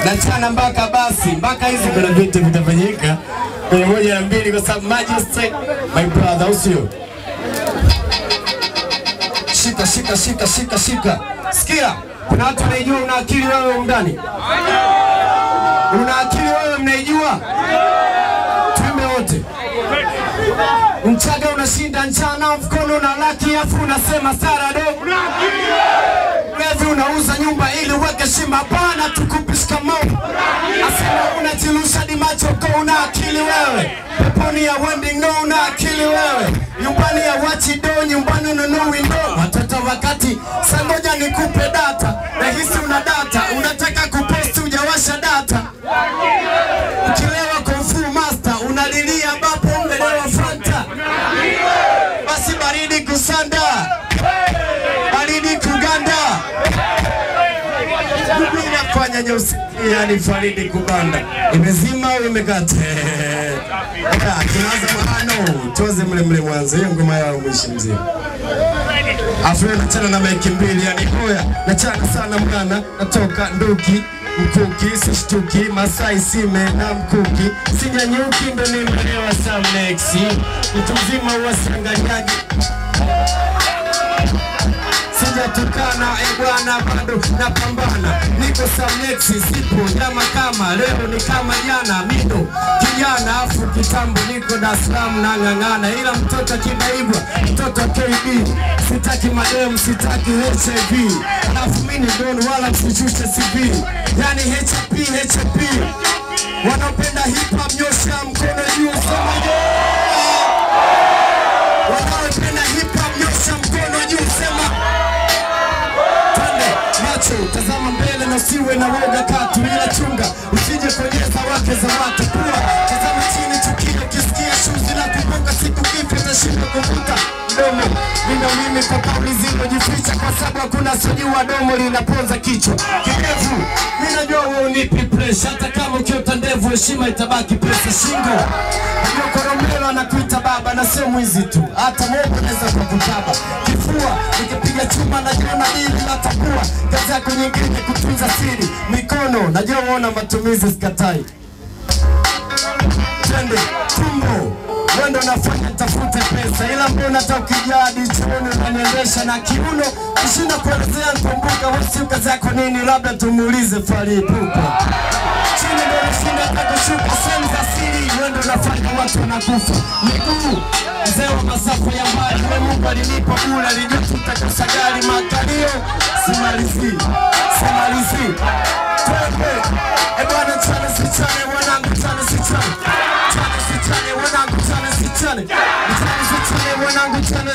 nachana mpaka basi mpaka hizi kuna vitu vitafanyika kwenye moja na mbili, kwa sababu Majesty my brother, au sio? Shika shika shika shika shika, sikia, kuna watu wanaijua una akili wewe undani, una akili wewe, mnaijua tume wote Mchaga unashinda njana mkono na laki afu unasema sarado Levi unauza nyumba ili uweke shima pana tukupishika mo Asema unajilusha di macho ko una akili wewe Peponi ya wending no una akili wewe Nyumbani ya wachi do nyumbani ununui ndo Watoto wakati sangoja nikupe data Nahisi una data unataka kuposti ujawasha data Ukilewa kung fu master unalilia ambapo umelewa fanta basi baridi kusanda baridi kuganda Mimi inafanya nyeusi yani faridi kubanda imezima au imekata Ah, tunaanza mahano tuanze mle mle mwanzo hiyo ngoma yao mwishi mzima afu leo nachana na maiki mbili yani hoya nachana sana mgana natoka nduki mkuki sishtuki masai sime na mkuki sinyanyuki ndo nimelewa samnexi mtu mzima uwasanganyaji sijatukana e bwana, bado napambana, niko samnexi, sipo nyama kama leo ni kama jana, mido kijana afu kitambo, niko Dar es Salaam nang'ang'ana, ila mtoto kibaibwa, mtoto KB, sitaki madem, sitaki HIV, alafu mimi ni don, wala msishushe CV, yani HP HP, wanaopenda hip hop nyosha mkono juu, sema yeah! wanaopenda hip hop nyosha mkono juu, sema Twende macho, tazama mbele na usiwe na woga katu, ila chunga usije konyeza wake za watu. Pua tazama chini, chukia ukisikia shuzi na kumbuka, siku kipi utashinda kuvuta mdomo. Nina mimi kwa kauli zilizojificha, kwa sababu hakuna sojua domo linaponza kichwa. Kidevu mimi najua wewe unipi pressure, hata kama ukiota ndevu heshima itabaki pesa shingo. Najua Koromelo anakuita baba na sio mwizi tu, hata Mungu anaweza kukutaba kifua. Nikipiga chuma najiona dili natambua, kazi yako nyingine kutunza siri. Mikono najua uona matumizi, sikatai twende tumbo wendo nafanya tafute pesa, ila mbona hata ukijadi chuoni unaniendesha na kiuno kushinda kuelezea nkumbuka wasi kazi yako nini, labda tumuulize Falipupa chini ndo nashinda hata kushuka sehemu za siri, wendo nafanya watu wanakufa miguu mzee wa masafa ya mbali, we Mungu alinipa bure, alijua tutakosa gari makalio, simalizi simalizi twende e bwana, chane sichane wanangu, chane sichane chane sichane wanangu, chane sichane chane sichane wanangu, chane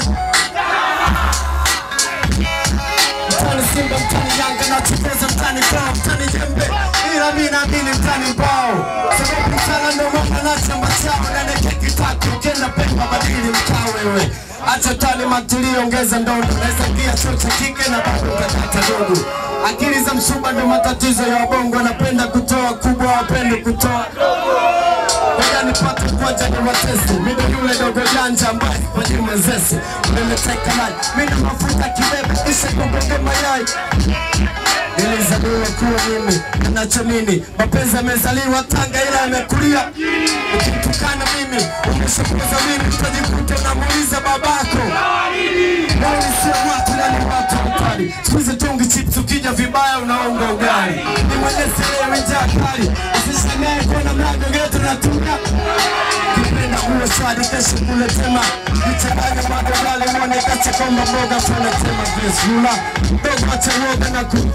mtani Simba, mtani Yanga na chukeza mtani kwao, mtani Jembe, ila mimi naamini mtani mbao, sababu mtana ndo mwana na chamba chao na neke kitatu, ukienda Pemba badili mtaa wewe Acha tani matulio, ongeza ndondo, naweza pia chuo cha kike na bado utakata dogo. Akili za msuba ndo matatizo ya wabongo, wanapenda kutoa kubwa, wapende kutoa Ngoja nipate kwaja ni watesi Mido yule dogo janja ambaye kwa jima zesi Nimeteka maji Mina mafuta kibebe Ishe kugonge mayai Nilizaliwa kuwa mimi Ninachomini Mapenzi yamezaliwa Tanga ila yamekulia Ukimtukana mimi Umeshakuza mimi Utajikuta unamuuliza babako Wao sio watu na ni watu mkali Siku hizi tungi chips ukija vibaya unaonga ugali Ni mwenye selewe njaa kali Usishangae kuona mlango getu na tuna Kipenda uwe swali kesho kule tema Nichanganya madogali mwone kacha komba mboga Tuna tema vesula Dogo acha uoga na ku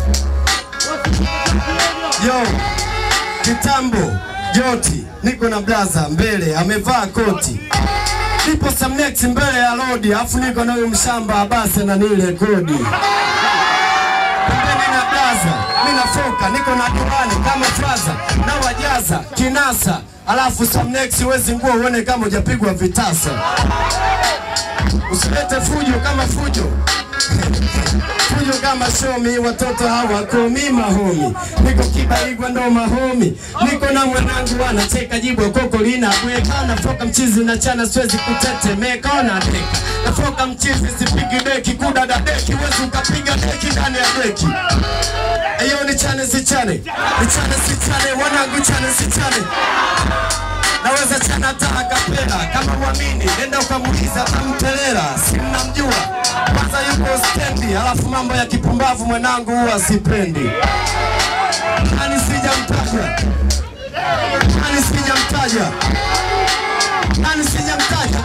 Yo Kitambo Joti Niko na blaza mbele amevaa koti Nipo Samnex mbele ya lodi Afu niko na huyu mshamba Abase na nile kodi pembeni na blaza, mimi nafoka, niko na diwani kama fraza na wajaza kinasa, alafu Samnex wezi nguo uone kama hujapigwa vitasa. Usilete fujo kama fujo fujo kama shomi, watoto hawakomi mahomi, niko kibaigwa ndo mahomi, niko na mwanangu anacheka jibwa koko lina bweka, nafoka mchizi na chana siwezi kutetemeka, ona deka nafoka mchizi sipigi deki, kudada deki, wezi ukapiga deki ndani ya deki Eyo ni chane sichane, nichane sichane, wanangu chane sichane naweza chana hata akapela kama uamini, nenda ukamuuliza tamtelela, si mnamjua kwanza, yuko stendi, alafu mambo ya kipumbavu mwanangu huwa sipendi. Nani sijamtaja, nani sijamtaja, nani sijamtaja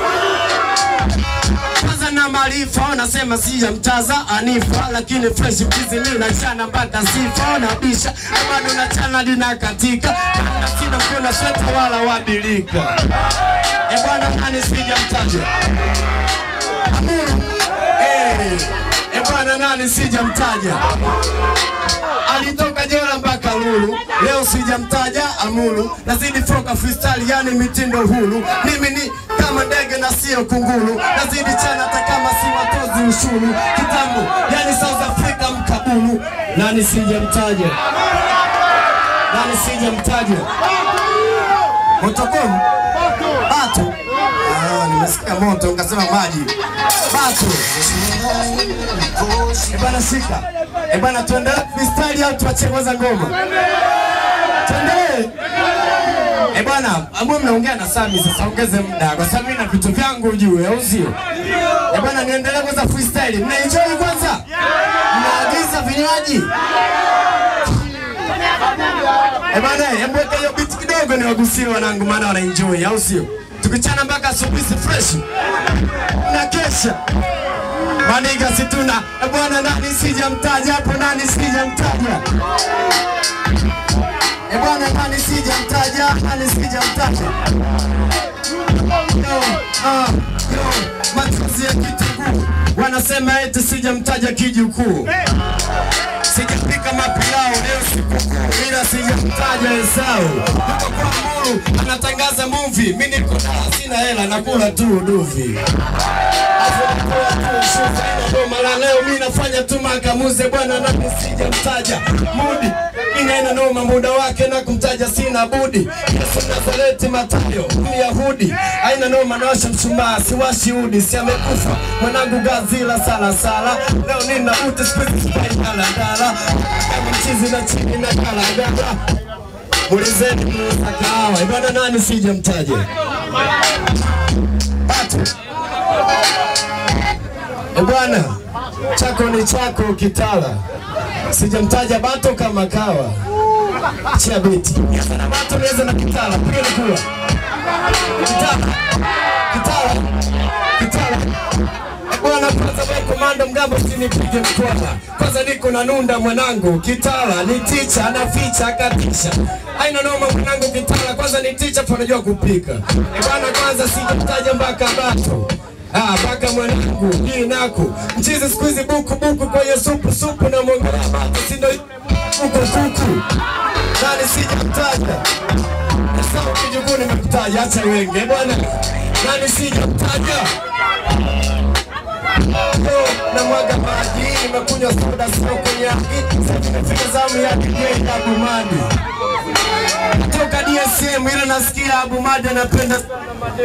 kwanza na maarifa wanasema sijamtaza Anifa, lakini fresh mchizi mimi nachana mpaka sifa nabisha bado nachana linakatika na sina mkiona sweta wala wabilika. E bwana, nani sijamtaja Amuru eh, e bwana, nani sijamtaja alitoka jela mpaka Lulu, leo sijamtaja Amuru, nazidi foka freestyle, yani mitindo huru. Mimi ni kama ndege na sio kunguru, nazidi chana hata kama si watozi ushuru. Kitambo yani South Africa mkabulu, nani sijamtaja, nani sijamtaja Motokom Batu. Ah, nimesikia moto nikasema maji Batu. Eh bana, shika eh bana, tuendelee freestyle au tuachie kwanza ngoma? Tuendelee eh bwana, ambao mnaongea na Sami sasa, ongeze muda kwa sababu mimi na vitu vyangu juu, au sio? Eh bwana, niendelee kwanza freestyle. Mnaenjoy kwanza? Mnaagiza vinywaji? Eh bwana, hebu weka hiyo beat kidogo niwagusie wanangu, maana wana enjoy, au sio? Tukichana mpaka asubuhi si fresh na kesha maniga situna Eh bwana, nani sijamtaja hapo, nani sijamtaja Eh bwana, nani sijamtaja, nani sijamtaja Yo, ah, yo, machozi ya kitunguu wanasema eti sijamtaja kijukuu sijapika mapilao leo sikukuu, ila sijamtaja Esau. Yuko kwa Mulu anatangaza movie, mimi niko na sina hela, nakula tu uduvi Afu nakula tu shufa, ina ndo mara leo mimi nafanya tu makamuze bwana, nami sijamtaja Mudi mimi haina noma, muda wake na kumtaja sina budi. Yesu Nazareti Matayo Myahudi, haina noma, nawasha mshumaa siwashi udi, si amekufa mwanangu Gazila sala sala, leo nina uti spirit spy daladala, kama mchizi na chini na kalagala Mulizeni muuza kahawa Eh bwana, nani sijamtaja Batu Eh bwana, chako ni chako kitala, sijamtaja Bato kama kawa chia beti Nianza na Bato nianza na kitala, piga kula kitala kitala kitala Eh bwana, kwanza wewe komando mgambo, usinipige mkwala. Kwanza niko na nunda mwanangu, kitala ni ticha, anaficha katisha. Haina noma mwanangu, kitala kwanza ni ticha, panajua kupika. Eh bwana, kwanza sijamtaja mpaka Bato Ah, mpaka mwanangu hii naku mchizi siku hizi buku buku kwenye supu supu na mwongelea Bato, si ndio kuku kuku nani sijamtaja Sawa kijukuu nimekutaja, acha wengi Eh bwana, nani sijamtaja Yo, na mwaga maji, nimekunywa soda sio konyaki. Sasa nimefika zamu ya DJ Abu Madi toka DSM, ila nasikia Abu Madi anapenda sana madeni.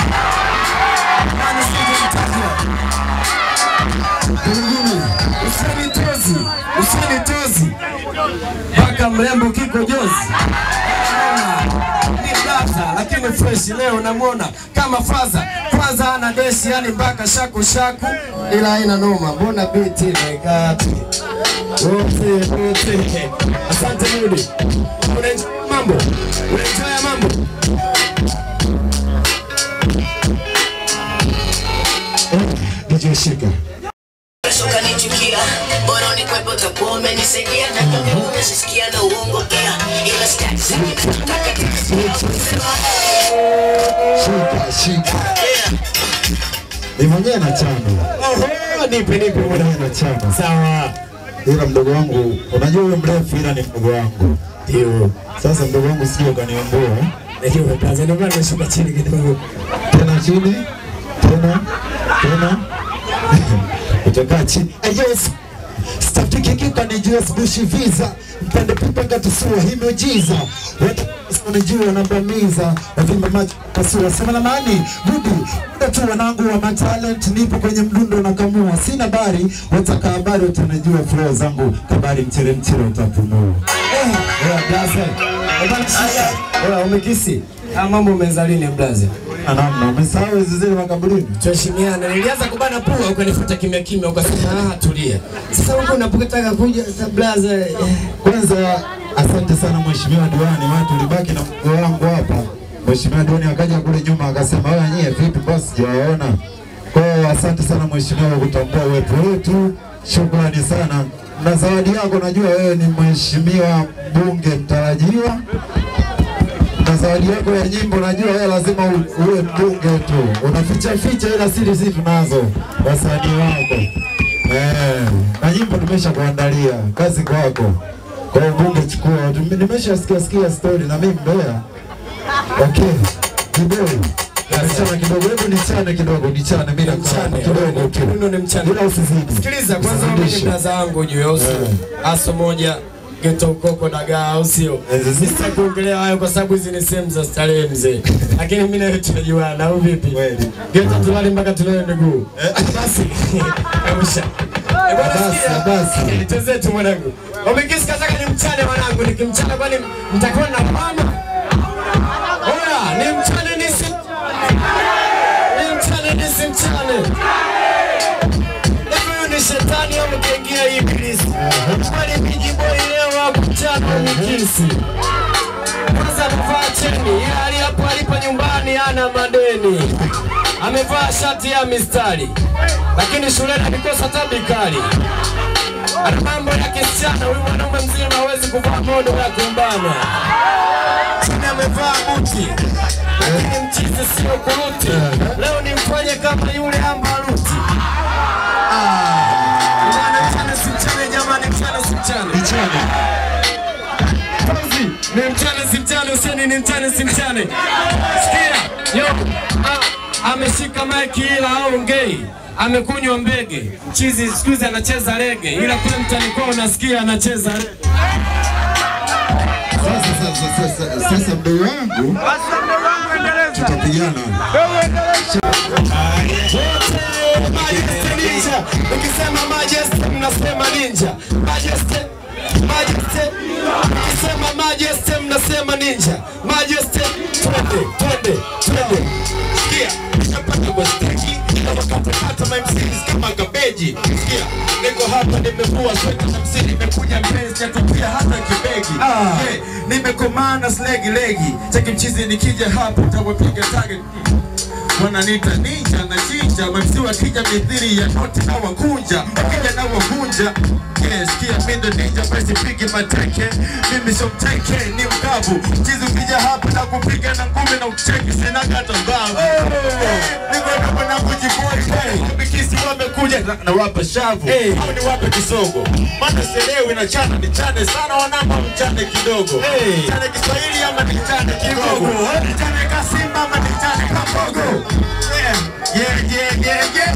Nani sijamtaja? Guruguru, usinitozi, usinitozi mpaka mrembo kiko jozi ni data lakini fresh leo namwona kama faza kwanza ana deshi yani mpaka shaku shaku, ila haina noma, mbona biti imekati wote wote. Asante Mudi, unaenjoy mambo, unaenjoy mambo. DJ Shika ukanichukia bora unikwepo utakuwa umenisaidia na kama umesisikia na uongo pia ila sitaki nataka Shika, shika. Ni mwenyewe na chama. Oho, nipe nipe muda. Mwenyewe na chama. Sawa, Ila mdogo wangu, unajua huyo mrefu ila ni mdogo wangu. ndio Sasa mdogo wangu sio kaniombea. najua kaza, ndio maana nashuka chini kidogo. Tena chini, tena, tena. Utakaa chini. Yes. Stafiki kika ni US Bush visa. Mpande pipa ngatusua hii miujiza. Watu unajua nabamiza wavimba macho pasua sema la maani gudi muda tu wanangu wa matalent nipo kwenye mdundo na kamua sina habari wataka habari utanajua flow zangu kabari mchere mchere utapumua Eh, oya, blaze. Eh, bana, shika. Oya, umekisi Ah, mambo umeanza lini blaze? Na namna umesahau hizi zile makaburini Tuheshimiane. Nilianza kubana pua ukanifuata kimya kimya ukasema ah, tulia. Sasa huko unapotaka kuja sasa blaze. eh, Kwanza asante sana mheshimiwa diwani, watu ulibaki na mkuu wangu hapa. Mheshimiwa diwani akaja kule nyuma akasema, wewe nyie vipi boss, sijawaona. Kwa hiyo asante sana mheshimiwa kwa kutambua uwepo wetu, shukrani sana. Na zawadi yako, najua wewe ni mheshimiwa mbunge mtarajiwa, na zawadi yako ya nyimbo, najua wewe lazima u- uwe mbunge tu, unaficha ficha, ila siri sisi tunazo, wasanii wako eh, na nyimbo tumesha kuandalia, kazi kwako. Kwa hiyo bunge chukua, Tume- nimeshasikia sikia story na mimi Mbeya. Okay, kidogo Nichana kidogo, hebu nichane kidogo, nichane mimi na Mchane, kidogo tu, Kiuno ni mchane. ila usizidi. Sikiliza kwanza mimi ni Usizidishe. blaza wangu juu ya uso. Aso moja geto ukoko dagaa au sio? Eh, sisi- Sitaki kuongelea hayo kwa sababu hizi ni sehemu za starehe mzee. Lakini mimi nawe tunajuana au vipi? Kweli. Geto tulali mpaka tulewe miguu. Basi. Kabusha. Eh, bwana Basi, sikia. basi. Tuanze tu mwanangu. Wamekisi kataka ni mchane mwanangu, nikimchana kwani mtakuwa na mama? Oya, ni mchane nisi ni mchane nisi mchane. Hivi huyu ni shetani au mkaingia ibilisi? Kwani mijiboi leo hapo mchana umikisi. Kwanza amevaa cheni, ila ali hapo alipo nyumbani ana madeni. Amevaa shati ya mistari, lakini shuleni alikosa tabikali. Ana mambo ya kisichana, huyu mwanaume mzima hawezi kuvaa modo ya kumbana. Chini amevaa buti, lakini mchizi sio kuruti. Leo nimfanye kama yule ambaruti. Ah, bwana, mchana si mchana jamani, mchana si mchana. Nichane. Kazi, ni mchana si mchana, useni ni mchana si mchana. Sikia, yo, ah, ameshika maiki ila aongei amekunywa mbege chizi siku hizi anacheza rege ila kule mtani kwao unasikia anacheza rege Sasa sasa sasa sasa mdogo wangu tutapigana. wote Majesty Ninja. Ukisema Majesty mnasema Ninja. Majesty Majesty ukisema Majesty mnasema Ninja. Majesty twende twende twende. Sikia, napata kwa staki kama katakata my MCs kama gabeji. Sikia, niko hapa nimevua sweta na msini nimekuja mpenzi natupia hata kibegi. Ah. Yeah, nimekomana slegi legi. Cheki mchizi nikija hapa utawapiga target. Wananiita ninja na chinja, mamsi wakija mithiri ya noti na wakunja, wakija na wakunja. Yeah, sikia mimi ndo ninja, basi pigi mateke. Mimi sio mteke, ni mkavu. Mchizi ukija hapa na kupiga na ngumi na ucheki, sina hata mbavu. Niko hapa na kujiboi. Wamekisi wamekuja na- na wapa shavu. Hey. Au ni wape kisogo. Maana sielewi na chana ni chane sana wanamba mchane kidogo. Hey. Chane Kiswahili ama ni chane kigogo. Ni chane kasimba ama ni chane kabogo. Yeah, yeah, yeah, yeah, yeah.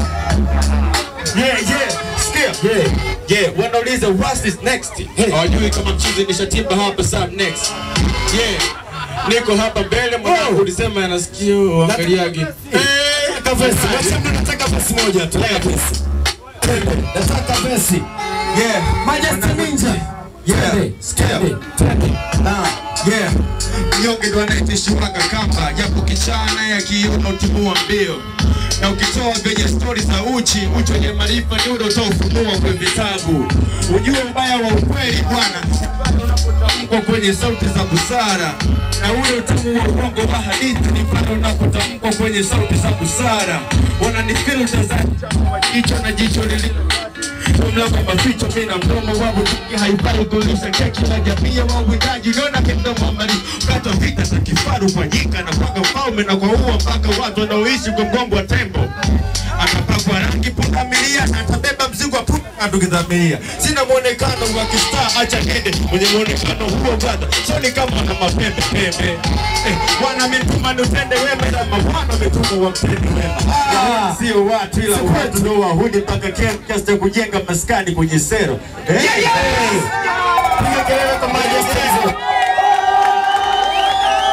Yeah, yeah. Sikia. Yeah. Yeah, wanauliza what's this next? Hawajui kama mchizi nishatimba hapa sub next. Yeah. Niko hapa mbele mwanangu ulisema yanasikio angaliagi. Eh, Nataka vesi. Wacha mimi nataka vesi moja tu. Nataka vesi. Twende. Nataka vesi. Yeah. Majesty Ninja. Yeah. Twende. Sikia. Twende. Twende. Ah, yeah. Mnyonge ndo anayetishiwaga kamba, japo kichana ya kiuno timua mbio na ukitoa venye stori za uchi, uchi wenye maarifa ni ule utaofunua kwenye vitabu. Ujue ubaya wa ukweli bwana, unapotamkwa kwenye sauti za busara, na ule utamu wa uongo wa hadithi ni pale unapotamkwa kwenye sauti za busara. Wananifilta za jicho na jicho lililo mlango maficho mimi na mdomo wangu tuki haifai kulisha keki na jamii wa uwindaji liona kimdomo mali kata vita za kifaru kwa nyika na kwa mfalme na kwa uwa mpaka watu wanaoishi kwa mgongo wa tembo atapakwa rangi pundamilia na atabeba mzigo wa punda tukidhamiria sina muonekano wa kistaa acha nende mwenye muonekano huo brother soni kama na mapembe pembe eh, wana mituma nutende wema na mawano mituma wa mtende wema Ah. sio watu ila watu ndio wahudi mpaka kiasi cha kujenga maskani kwenye sero eh? Piga kelele kwa Majesty hizo.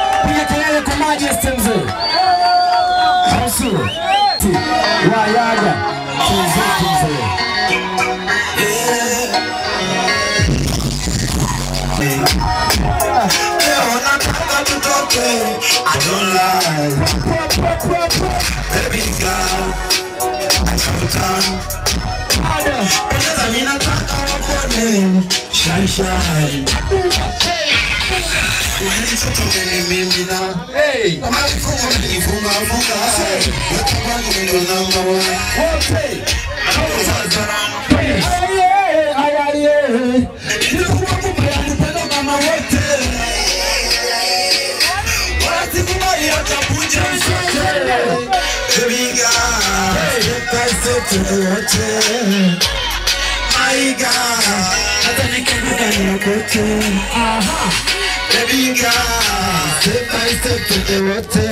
Majeste mzee. Hausu. Ti. Wayaga. Tuzetu mzee. Leo nataka tutoke, I don't lie. Baby girl, I come down. Pendeza mimi nataka wakuone, shine shine. Unanitoka mbele mimi na kama kifungo nilifunga funga. Weka wangu ndo number one. Nilikuwa kupenda kupenda mama wote. Wasikubali watakuja sote. Baby girl, step by step wote. My girl, hata nikianguka niokote. Baby girl, step by step wote.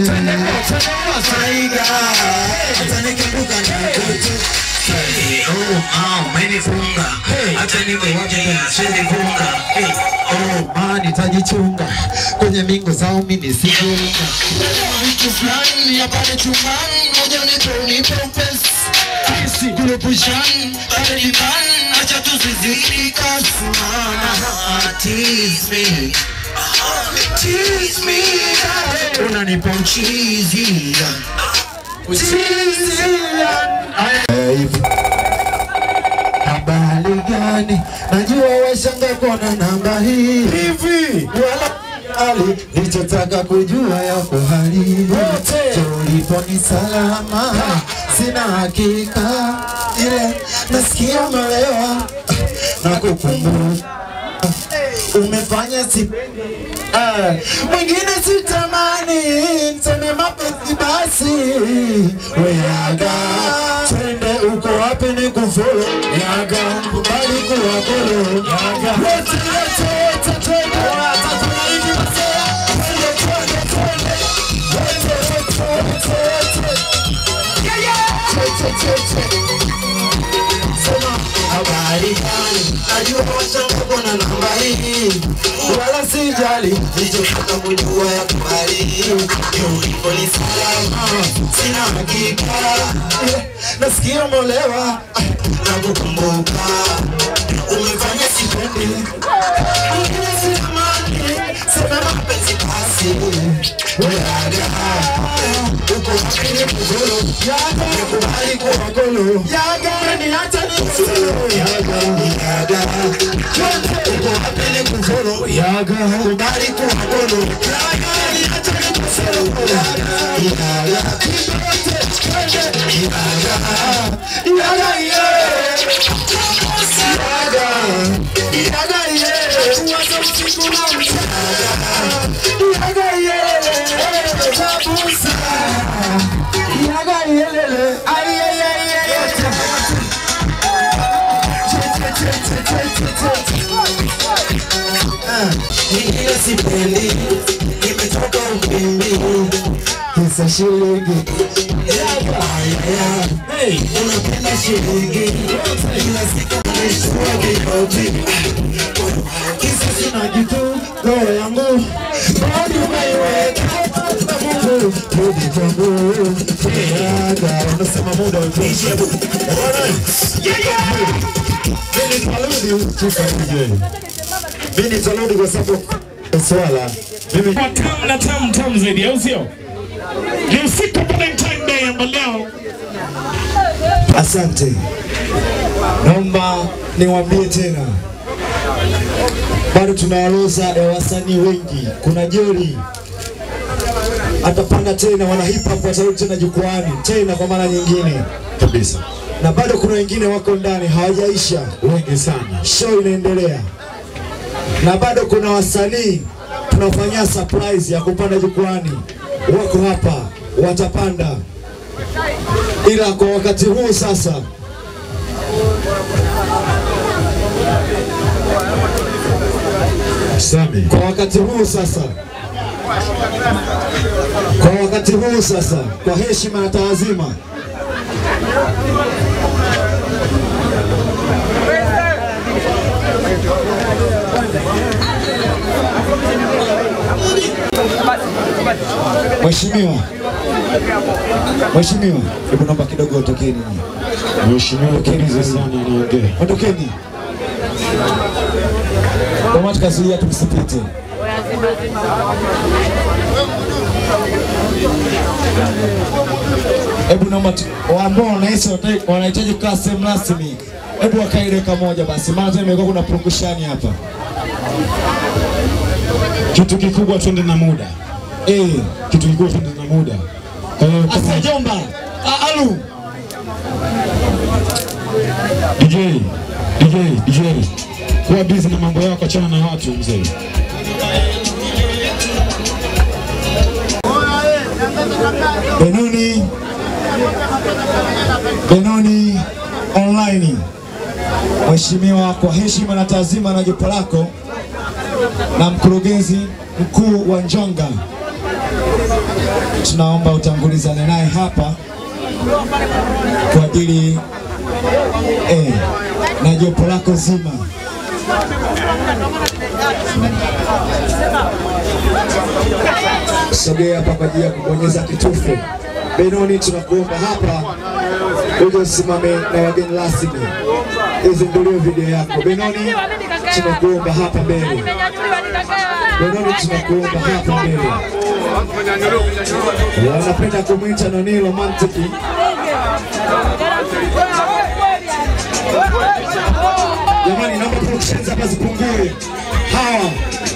My girl, hata nikianguka niokote. Oh, ah, umenifunga. Hata niwe waje sinifunga. Hey, Oh, man, nitajichunga kwenye mingo zao mimi nisijunga. vitu fulani ya pale chumbani, moja unipe unipe upesi. Kisi kurupushani, pale nyumbani, acha tuzizidi kasi. Mama, tease me. Tease me. Unanipa uchizi. Uchizi. Eh, hivi. Habari gani? Najua washanga kuona namba hii hivi, wala ali nilichotaka kujua yako hali Wote. tulipo ni salama, sina hakika ile nasikia umelewa na kukumbuka umefanya si Ah, mwingine sitamani nseme mapenzi basi weaga twende uko wapi ni kufolo yaga kubali kuwa kolo yaga wote wote wote twende hata tunaidi masea twende twende twende wote wote wote wote Tete, tete. Sema habari gani? Najua washanga kuna namba hii, wala sijali nilichotaka kujua ya kubali ulipo ni salama, sina hakika Eh, nasikia molewa na kukumbuka umefanya sipendi Mwingine sitamani, sema mapenzi basi weaga uko wapi ni kugolo yaga nikubali kuwa golo yaga niacha ni kusolo yaga yaga uko wapi ni kugolo yaga kubali kuwa golo yaga niacha ni kusolo yaga yaga yaga yaga yeah yaga yaga yeah uwaza usiku na mchana yaga yeah babusa yaga yelele ay ay ay ay Ningine sipendi, nimetoka ukimbi, kisa shilingi Hey, unapenda shilingi, kila siku unaishtua kikoti kisa sina kitu, roho yangu bado umeiweka na Mungu, rudi kwangu, yaga, unasema muda umeisha. Mimi nitarudi, chief DJ. Mimi nitarudi kwa sababu swala mimi tamu na tamu tamu zaidi, au sio? Ni usiku wa Valentine Day ambao leo Asante, naomba niwaambie tena, bado tuna orodha ya wasanii wengi. Kuna Jeri atapanda tena, wana hip hop watarudi tena jukwani tena kwa mara nyingine kabisa, na bado kuna wengine wako ndani hawajaisha, wengi sana. Show inaendelea, na bado kuna wasanii tunafanyia surprise ya kupanda jukwani, wako hapa, watapanda ila kwa wakati huu sasa Sami. Kwa wakati huu sasa, kwa wakati huu sasa, kwa heshima na taazima, Mheshimiwa, Mheshimiwa, hebu naomba kidogo ondokeni. Mheshimiwa Keriza sana anaongea. Ondokeni. Kamati kazuia tumsipite. Hebu naomba tu- ambao wanahisi wanataka- wanahitaji kukaa sehemu rasmi, hebu wakae dakika moja basi, maana tena imekuwa kuna purukushani hapa. Kitu kikubwa twende na muda. Eh, Kitu kikubwa twende na muda. Kwa hiyo kama asa jomba, A- alu DJ, DJ, DJ. Kuwa busy na mambo yako, achana na watu mzee. Benoni, Benoni online. Mheshimiwa, kwa heshima na taazima na jopo lako na mkurugenzi mkuu wa Njonga, tunaomba utangulizane naye hapa kwa ajili eh, na jopo lako zima. Sogea hapa kwa ajili ya kubonyeza kitufe. Benoni, tunakuomba hapa uje usimame na wageni rasmi, izinduliwe video yako. Benoni, tunakuomba hapa mbele. Benoni, tunakuomba hapa mbele. Wanapenda kumwita nani romantiki. Jamani, naomba productions hapa zipungue. Hawa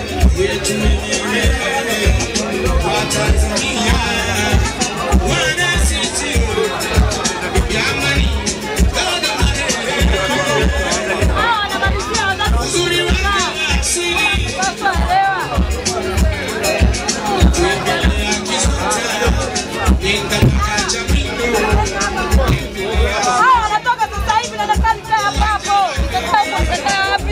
wanatoka sasa hivi na daktari kaa hapo hapo. Nitakaa nitakaa wapi?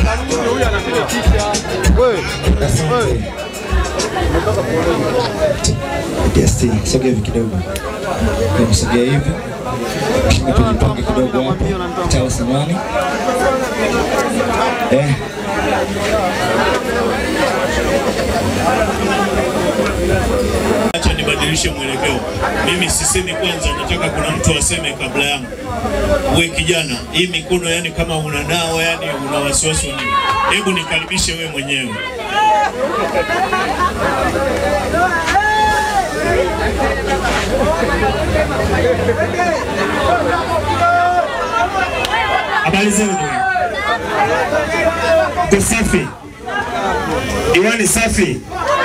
Guesti, sogea hivi kidogo. Hebu Sogea hivi. Mheshimiwa, tujipange kidogo hapa. Tawa samani. Eh. Acha nibadilishe mwelekeo. Mimi sisemi kwanza, nataka kuna mtu aseme kabla yangu. We kijana, hii mikono yani kama unanawa yani una wasiwasi wa nini? Hebu nikaribishe we mwenyewe. Habari zenu. Mko safi? Diwani safi?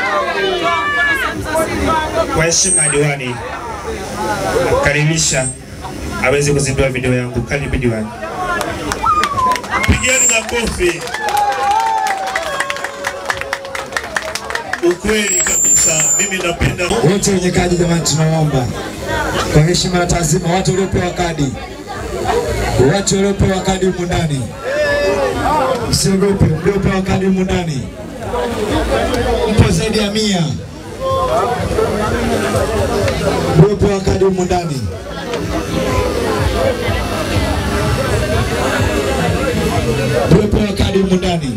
Kwa heshima ya diwani, nakukaribisha aweze kuzindua video yangu. Karibu diwani. Pigeni makofi. Ukweli kabisa, mimi napenda Wote wenye kadi jamani, tunawaomba kwa heshima na taazima, watu waliopewa kadi, watu waliopewa kadi humu ndani, msiogope, mliopewa kadi humu ndani mpo zaidi ya mia, mliopewa kadi humu ndani mliopewa kadi humu ndani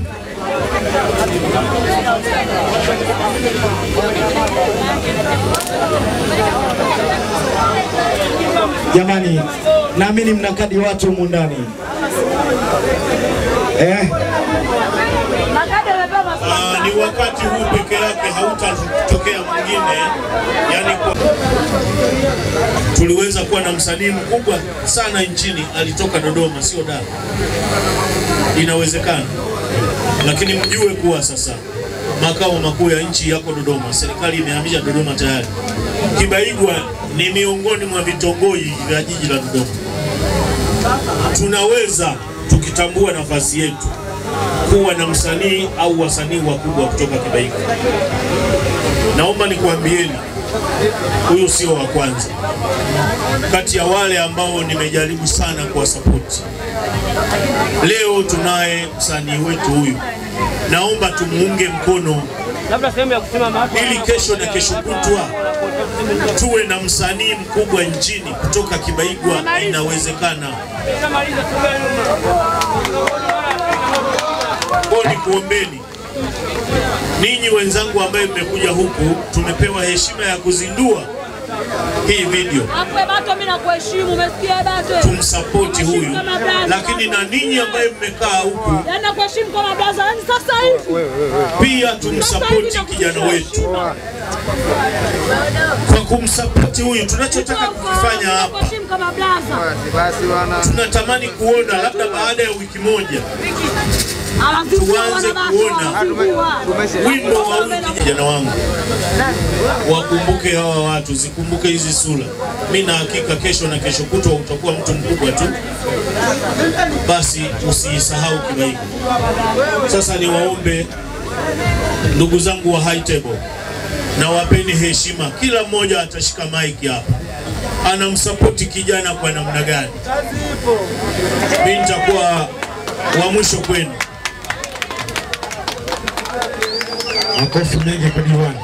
Jamani, naamini mna kadi watu humu ndani eh? Makadi yamepewa maswali. Ah, ni wakati huu peke yake hautatokea mwingine. Yani kwa... tuliweza kuwa na msanii mkubwa sana nchini alitoka Dodoma, sio Dar. Inawezekana, lakini mjue kuwa sasa makao makuu ya nchi yako Dodoma. Serikali imehamisha Dodoma tayari. Kibaigwa ni miongoni mwa vitongoji vya jiji la Dodoma. Tunaweza tukitambua nafasi yetu kuwa na msanii au wasanii wakubwa kutoka Kibaigwa. Naomba nikuambieni, huyu sio wa kwanza kati ya wale ambao nimejaribu sana kuwasapoti. Leo tunaye msanii wetu huyu, naomba tumuunge mkono ili kesho na kesho kutwa tuwe na msanii mkubwa nchini kutoka Kibaigwa. Inawezekana. Kwa nikuombeni ninyi wenzangu ambaye mmekuja huku, tumepewa heshima ya kuzindua hii video, Akwe bato mimi nakuheshimu, umesikia bato? tumsapoti huyu, lakini na ninyi ambaye mmekaa huku Yaani nakuheshimu kama brother. Yaani sasa hivi. pia tumsapoti kijana wetu. Kwa kumsapoti huyu, tunachotaka kukifanya hapa, Nakuheshimu kama brother. tunatamani kuona labda baada ya wiki moja Anazingua tuanze wana kuona basi, wimbo wa huyu kijana wangu. Wakumbuke hawa watu, zikumbuke hizi sura. Mi na hakika kesho na kesho kutwa utakuwa mtu mkubwa tu, basi usiisahau Kibaiko. Sasa niwaombe ndugu zangu wa High Table, na wapeni heshima. Kila mmoja atashika maiki hapa, anamsapoti kijana kwa namna gani. Mi nitakuwa wa mwisho kwenu. Makofi mengi kwa diwani.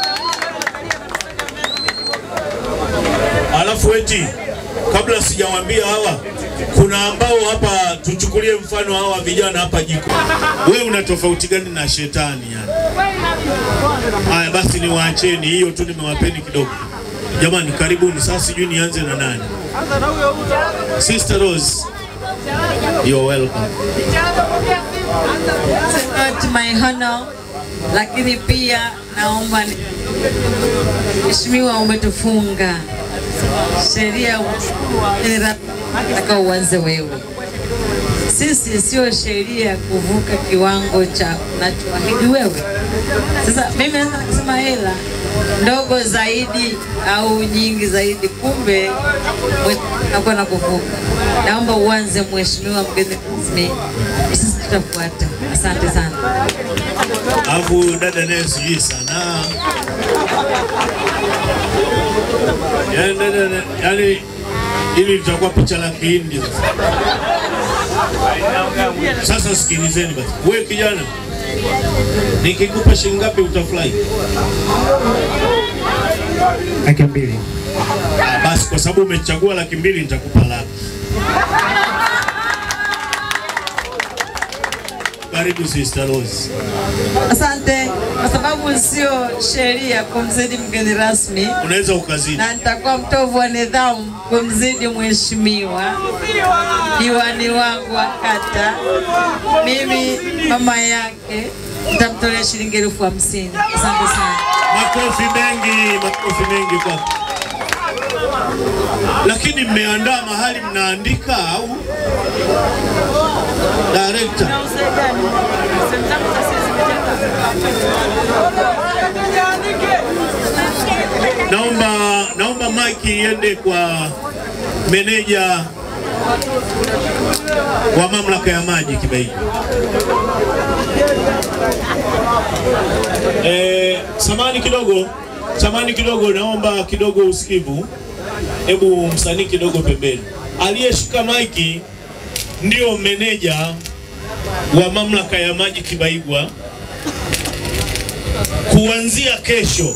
Alafu eti kabla sijawaambia hawa, kuna ambao hapa, tuchukulie mfano hawa vijana hapa jiko, wewe una tofauti gani na shetani yani? Haya basi, niwaacheni hiyo tu, nimewapeni kidogo. Jamani, karibuni. Sasa sijui nianze na nani? Sister Rose, you're welcome. not my honor, lakini pia naomba ni- Mheshimiwa, umetufunga sheria nataka uanze wewe. Sisi sio sheria kuvuka kiwango cha unachoahidi wewe. Sasa mimi naweza kusema hela ndogo zaidi au nyingi zaidi, kumbe nakuwa na kuvuka. Naomba uanze, Mheshimiwa mgeni rasmi, sisi tutafuata. Asante sana. Alafu dada naye sijui sana yani, dada na- yani hili litakuwa picha la kihindi sasa. Sasa sikilizeni basi, wewe kijana, nikikupa shilingi ngapi utafurahi? Laki mbili. Ah, Basi kwa sababu umechagua laki mbili nitakupa laki. Karibu Sister Rose. Asante, kwa sababu sio sheria kumzidi mgeni rasmi, Unaweza ukazidi. na nitakuwa mtovu wa nidhamu kumzidi mheshimiwa diwani wangu wa kata. Mimi mama yake nitamtolea shilingi elfu hamsini. Asante sana. Makofi mengi, makofi mengi kwa. Lakini mmeandaa mahali mnaandika au director? Naomba naomba mike iende kwa meneja wa mamlaka ya maji Kibaiji. Eh, samani kidogo, samani kidogo, naomba kidogo usikivu. Hebu msanii kidogo pembeni. Aliyeshika maiki ndio meneja wa mamlaka ya maji Kibaigwa. Kuanzia kesho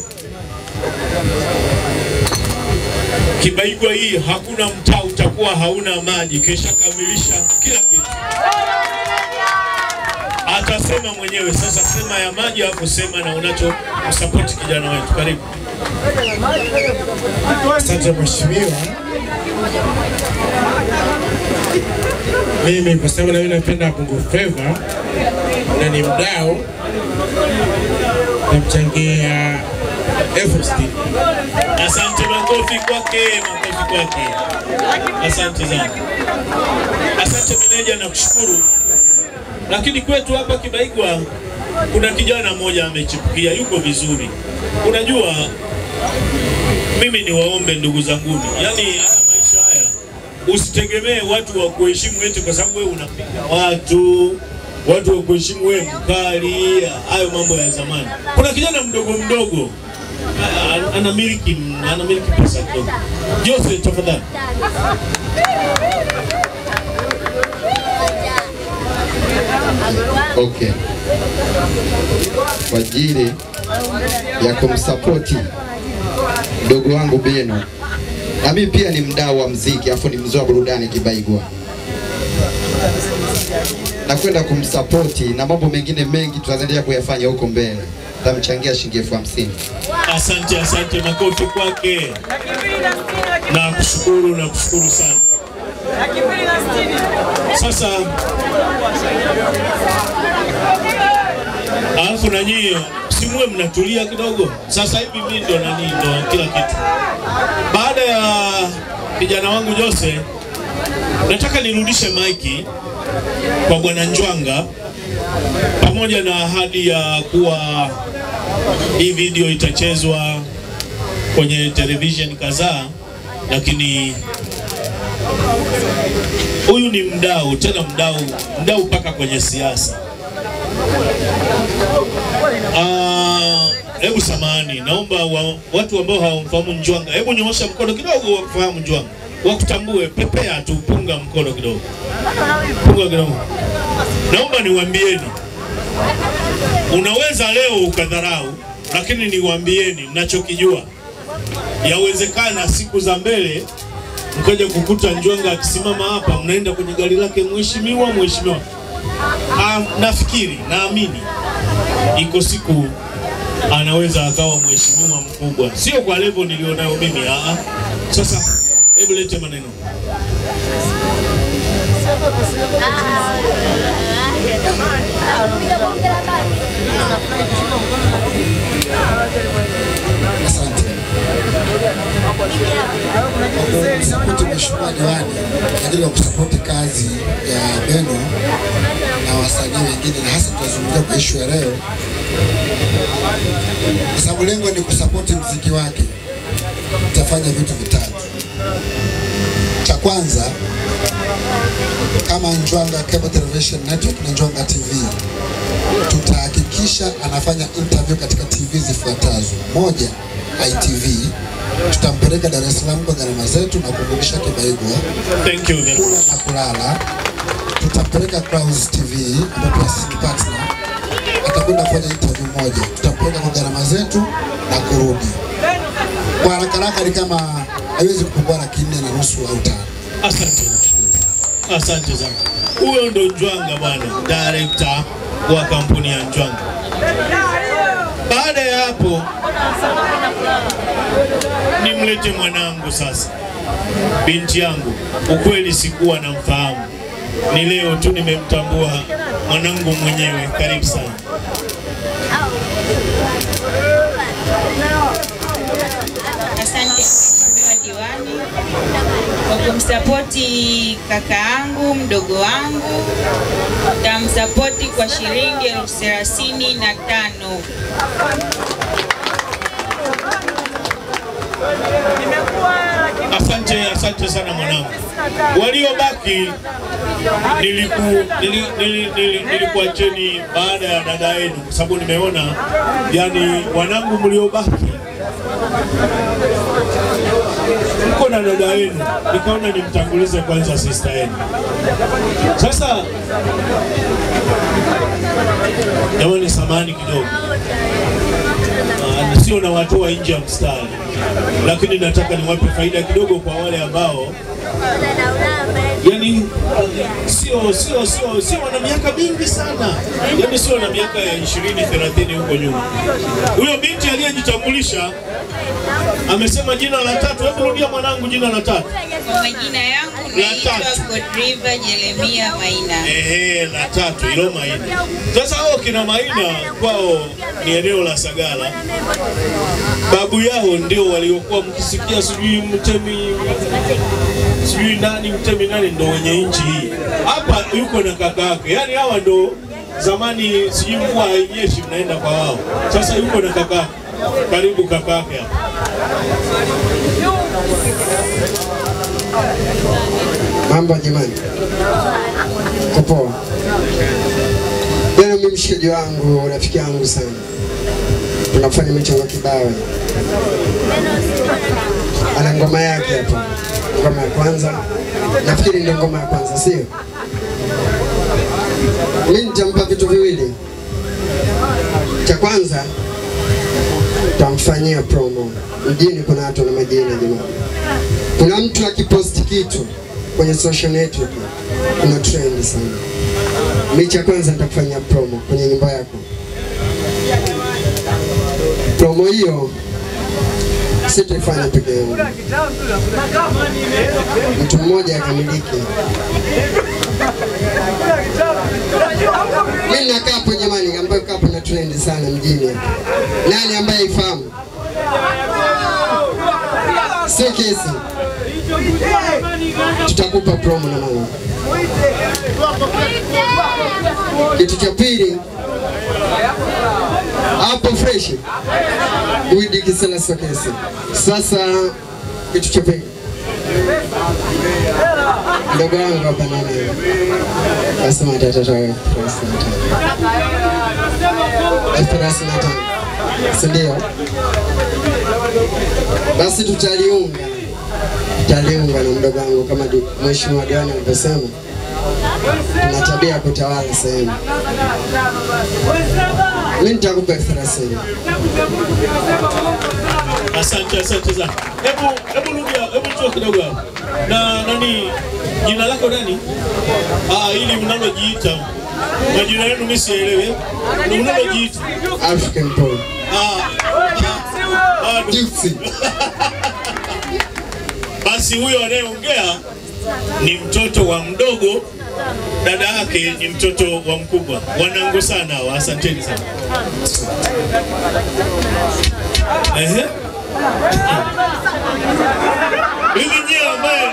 Kibaigwa hii hakuna mtaa utakuwa hauna maji, kesha kamilisha kila kitu. Atasema mwenyewe sasa, sema ya maji hapo, sema na unacho msapoti kijana wetu. Karibu. Asante mheshimiwa. Mimi kwa sababu na mimi napenda Bongo Flava na ni mdau, namchangia elfu sitini. Asante, makofi kwake, makofi kwake. Asante sana, asante meneja, nakushukuru. Lakini kwetu hapa Kibaigwa kuna kijana mmoja amechipukia, yuko vizuri. Unajua, mimi ni waombe ndugu zanguni, yani haya maisha haya usitegemee watu wa kuheshimu eti kwa sababu wewe unapiga watu watu wa kuheshimu wewe mkali, hayo mambo ya zamani. Kuna kijana mdogo mdogo a- anamiliki anamiliki pesa kidogo. Jose, tafadhali. Okay. Kwa ajili ya kumsapoti mdogo wangu Beno, na mimi pia ni mdau wa mziki, afu ni mzee wa burudani Kibaigwa. na kwenda kumsapoti na mambo mengine mengi tutaendelea kuyafanya huko mbele. Tamchangia shilingi elfu hamsini. Asante, asante, makofi kwake. Na kushukuru na kushukuru sana. Sasa alafu na nyie simuwe mnatulia kidogo. Sasa hivi mimi ndo nani ndo kila kitu. Baada ya kijana wangu Jose, nataka nirudishe maiki kwa bwana Njwanga pamoja na ahadi ya kuwa hii video itachezwa kwenye television kadhaa, lakini huyu ni mdau, tena mdau, mdau mpaka kwenye siasa. Ah, Hebu samahani, naomba wa, watu ambao hawamfahamu Njwanga, hebu nyoosha mkono kidogo wakufahamu Njwanga, wakutambue, pepea tu, punga mkono kidogo, punga kidogo. Naomba niwaambieni, unaweza leo ukadharau, lakini niwaambieni nachokijua, yawezekana siku za mbele mkaja kukuta Njwanga akisimama hapa, mnaenda kwenye gari lake, mheshimiwa, mheshimiwa. Ah, nafikiri naamini iko siku anaweza akawa mheshimiwa mkubwa, sio kwa level nilionayo mimi. Aa, sasa hebu lete maneno. Asante. Kusapoti mheshimiwa diwani kwa ajili ya kusapoti kazi ya Beno na wasanii wengine, na hasa tunazungumzia kwa ishu ya leo, kwa sababu lengo ni kusapoti mziki wake. Tutafanya vitu vitatu. Cha kwanza, kama Njwanga Cable Television Network na Njwanga TV tutahakikisha anafanya interview katika TV zifuatazo. Moja, ITV tutampeleka Dar es Salaam kwa gharama zetu na kumrudisha Kibaigwa Thank you very kula na kulala. Tutampeleka Clouds TV ambapo pia sisi ni partner, atakwenda kufanya interview moja, tutampeleka kwa gharama zetu na kurudi. Kwa haraka haraka ni kama haiwezi kupungua laki nne na nusu au tano. Asante, asante sana. Huyo ndo Njwanga bwana, director wa kampuni ya Njwanga. Baada ya hapo, nimlete mwanangu sasa, binti yangu. Ukweli sikuwa namfahamu, ni leo tu nimemtambua mwanangu mwenyewe. Karibu sana. Asante Mheshimiwa Diwani kwa kumsapoti kaka yangu mdogo wangu, tamsapoti kwa shilingi elfu thelathini na tano. Asante, asante sana mwanangu. Waliobaki niliku nili, nili, nili, nilikuacheni baada ya dada yenu, kwa sababu nimeona yani wanangu mliobaki mko na dada yenu, nikaona nimtangulize kwanza sister yenu. Sasa jamani, samani kidogo Ah, sio na watoa nje ya mstari, lakini nataka niwape faida kidogo kwa wale ambao yani sio sio sio sio wana miaka mingi sana, yani sio na miaka ya 20 30 huko nyuma. Huyo binti aliyejitambulisha amesema jina la tatu. Hebu rudia mwanangu, jina la tatu. Kwa majina yangu naitwa Godriva Jeremia Maina. Ehe, la tatu hilo Maina. Sasa hao kina Maina kwao ni eneo la Sagala, babu yao ndio waliokuwa mkisikia sijui mtemi sijui nani mtemi nani ndo wenye nchi hii. Hapa yuko na kaka yake, yaani hawa ndo zamani sijui mvua hainyeshi mnaenda kwa wao. Sasa yuko na kaka yake. Karibu kaka yake hapa. Mambo jamani, kopoa. Jana mimi mshikaji wangu, rafiki yangu sana, tunafanya michongo kibao. Ana ngoma yake hapa, ngoma ya kwanza, nafikiri ndio ngoma ya kwanza, sio? Mimi nitampa vitu viwili. Cha kwanza tamfanyia promo. Mjini kuna watu na majina jamani. Kuna mtu akiposti kitu kwenye social network kuna trend sana. Mechi ya kwanza nitakufanyia promo kwenye nyumba yako. Promo hiyo sitaifanya peke yangu, mtu mmoja akamiliki. Mimi nakaa hapo jamani, ambayo kapo na trend sana mjini. Nani ambaye ifahamu? Sio kesi, tutakupa promo na mama. Kitu cha pili hapo fresh Widi Kisela Sokesi. Sasa kitu cha pili ndogo wangu hapa nani kasema atatoa elfu thelathini na tano si ndio? Basi tutaliunga tutaliunga na mdogo wangu kama di- mheshimiwa diwani alivyosema, tuna tabia ya kutawala sehemu. Mimi nitakupa elfu thelathini. Asante, asante sana. Hebu hebu rudia, hebu njoo kidogo hapa. Na nani jina lako nani? Ah, ili mnalojiita. Majina yenu mimi sielewi. Ni mnalojiita. African Paul. Ah. Ah, Gypsy. Basi huyo anayeongea ni mtoto wa mdogo, dada yake ni mtoto wa mkubwa. Wanangu sana hawa, asanteni sana. Ehe. Hivi nyie ambaye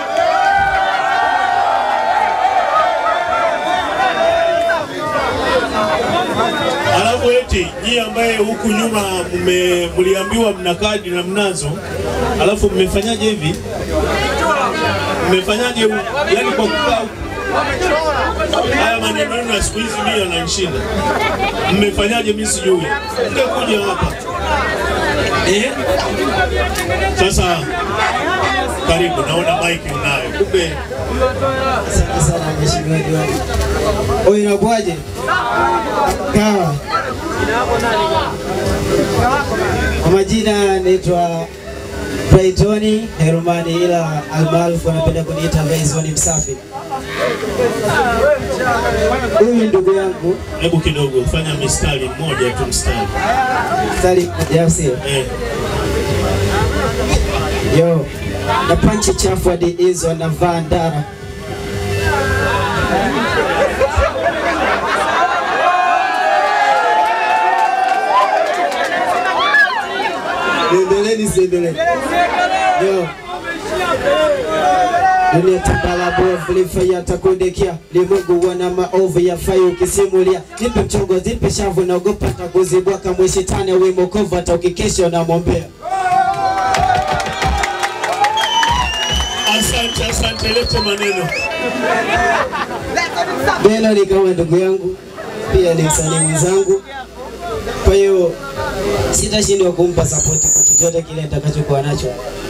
Alafu eti nyie ambaye huku nyuma mme- mliambiwa mna kadi na mnazo, alafu mmefanyaje hivi? Mmefanyaje hu- yani kwa kukaa haya maneno yenu ya siku hizi mimi yananishinda. Mmefanyaje mimi sijui. Mngekuja hapa. Eh? Sasa karibu, naona mic unayo. Kumbe Asante sana mheshimiwa diwani. Oyo inakuwaje? Kawa. Kwa majina naitwa Brightoni Herumani, ila almaarufu wanapenda kuniita Bryson Msafi. Huyu ndugu yangu hebu kidogo fanya mistari mmoja tu mstari. mstari mmoja, au sio? Eh. Yo, na panchi chafu hadi hizo anavaa ndara. Niendelee nisiendelee? Yo. Dunia tabala bovu lifaya takundekia limungu wana maovu ya fai ukisimulia nipe mchongo nipe shavu naogopa takuzibwaka mwishitani wimokovu hata ukikesha unamwombea Asante, asante, lete maneno. Beno ni kama ndugu yangu, pia ni msanii mwenzangu. Kwa hiyo sitashindwa kumpa sapoti kwa chochote kile nitakachokuwa nacho.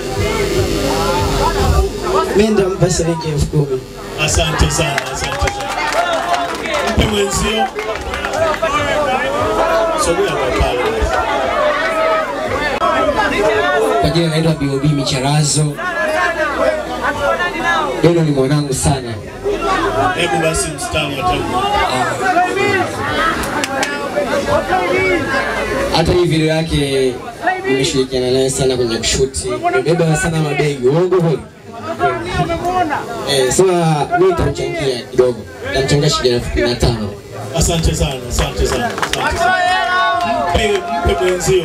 Mimi nitampa shilingi elfu kumi. Asante sana, asante sana. Mpe mwenzio. Sogea kwa pale. Kwa jina naitwa BOB Micharazo. Beno ni mwanangu sana. Hebu basi mstari wa tatu. Hata hii video yake nimeshirikiana naye sana kwenye kushuti. Nimebeba sana mabegi. Uongo kweli? Eh, sema mimi nitamchangia kidogo. Nitamchangia shilingi elfu kumi na tano. Asante sana, asante sana, asante sana. Mpe, mpe mwenzio.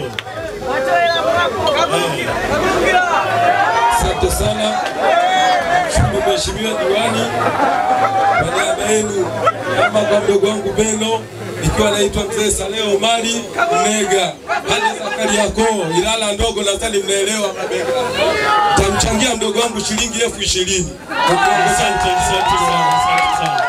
Asante sana shukuru mheshimiwa diwani kwa niaba yenu, ama kwa mdogo wangu Beno, ikiwa naitwa mzee Saleh Omari Mnega, hali za Kariakoo, Ilala ndogo, nadhani mnaelewa mabega. Tamchangia mdogo wangu shilingi elfu ishirini. Asante, asante sana, asante sana.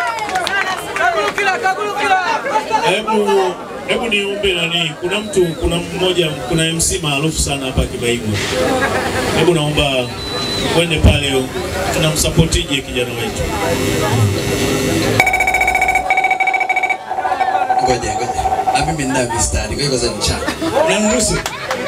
Hebu hebu niombe nani, kuna mtu, kuna mmoja, kuna MC maarufu sana hapa Kibaigwa. Hebu naomba uende pale, tunamsapotije kijana wetu. Ngoja ngoja, na mimi nina mistari, kwa hiyo kwanza nichana. Unaniruhusu?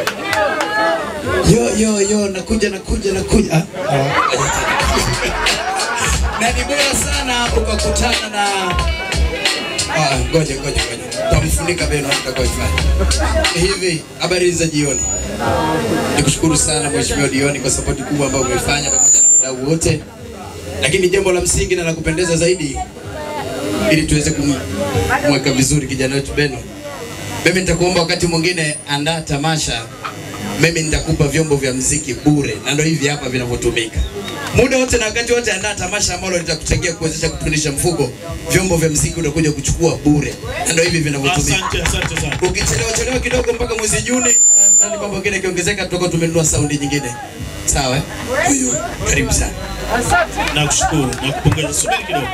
Yo yo yo, nakuja nakuja nakuja. Ah, na ni bora sana ukakutana na Ah, ngoja ngoja ngoja. Tutamfunika Beno atakayoifanya. Hivi habari za jioni. Nikushukuru sana Mheshimiwa Dioni kwa sapoti kubwa ambayo umefanya pamoja na wadau wote. Lakini jambo la msingi na la kupendeza zaidi ili tuweze kumweka vizuri kijana wetu Beno. Mimi nitakuomba wakati mwingine andaa tamasha, mimi nitakupa vyombo vya mziki bure, na ndio hivi hapa vinavyotumika muda wote na wakati wote. Andaa tamasha ambalo litakuchangia kuwezesha kupindisha mfuko, vyombo vya mziki utakuja kuchukua bure, na ndio hivi vinavyotumika. Asante, asante sana. Ukichelewa chelewa kidogo mpaka mwezi Juni, na na mambo mengine kiongezeka, tutakuwa tumenunua saundi nyingine. Sawa? eh? Kwa hiyo karibu sana. Nakushukuru, nakupongeza. Subiri kidogo.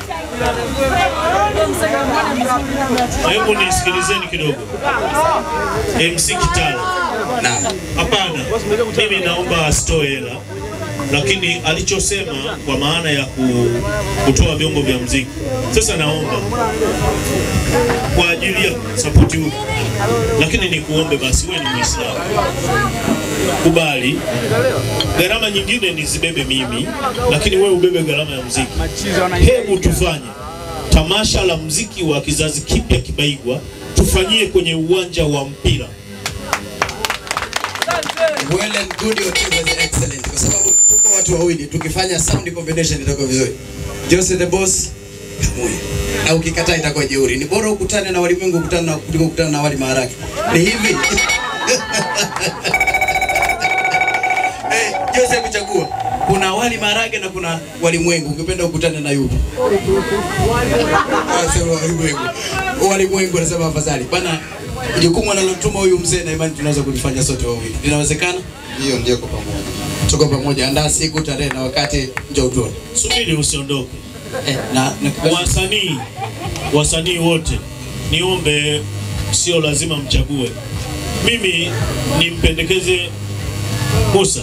Hebu nisikilizeni kidogo. MC Kitalo. Naam. Hapana, mimi naomba asitoe hela, lakini alichosema kwa maana ya ku, kutoa vyombo vya mziki. Sasa naomba kwa ajili ya sapoti huku, lakini nikuombe basi, wewe ni Muislamu, kubali gharama nyingine nizibebe mimi, lakini wewe ubebe gharama ya mziki. Hebu tufanye tamasha la mziki wa kizazi kipya Kibaigwa, tufanyie kwenye uwanja wa mpira. Well and good your team was excellent kwa sababu tuko watu wawili tukifanya sound combination itakuwa vizuri. Jose the boss pamoja. Na ukikataa itakuwa jeuri. Ni bora ukutane na walimwengu ukutane na kuliko kukutana na wali maharage. Ni hivi. Eh, Jose kuchagua. Kuna wali maharage na kuna walimwengu. Ungependa ukutane na yupi? Ah, sema walimwengu. Walimwengu anasema afadhali. Bana jukumu analotuma huyu mzee na imani tunaweza kulifanya sote wawili. Linawezekana? Hiyo ndio kwa pamoja. Tuko pamoja. Andaa siku, tarehe na wakati, njoo tuone. Subiri usiondoke. Eh, na, na wasanii wasanii wote niombe, sio lazima mchague. Mimi nimpendekeze Musa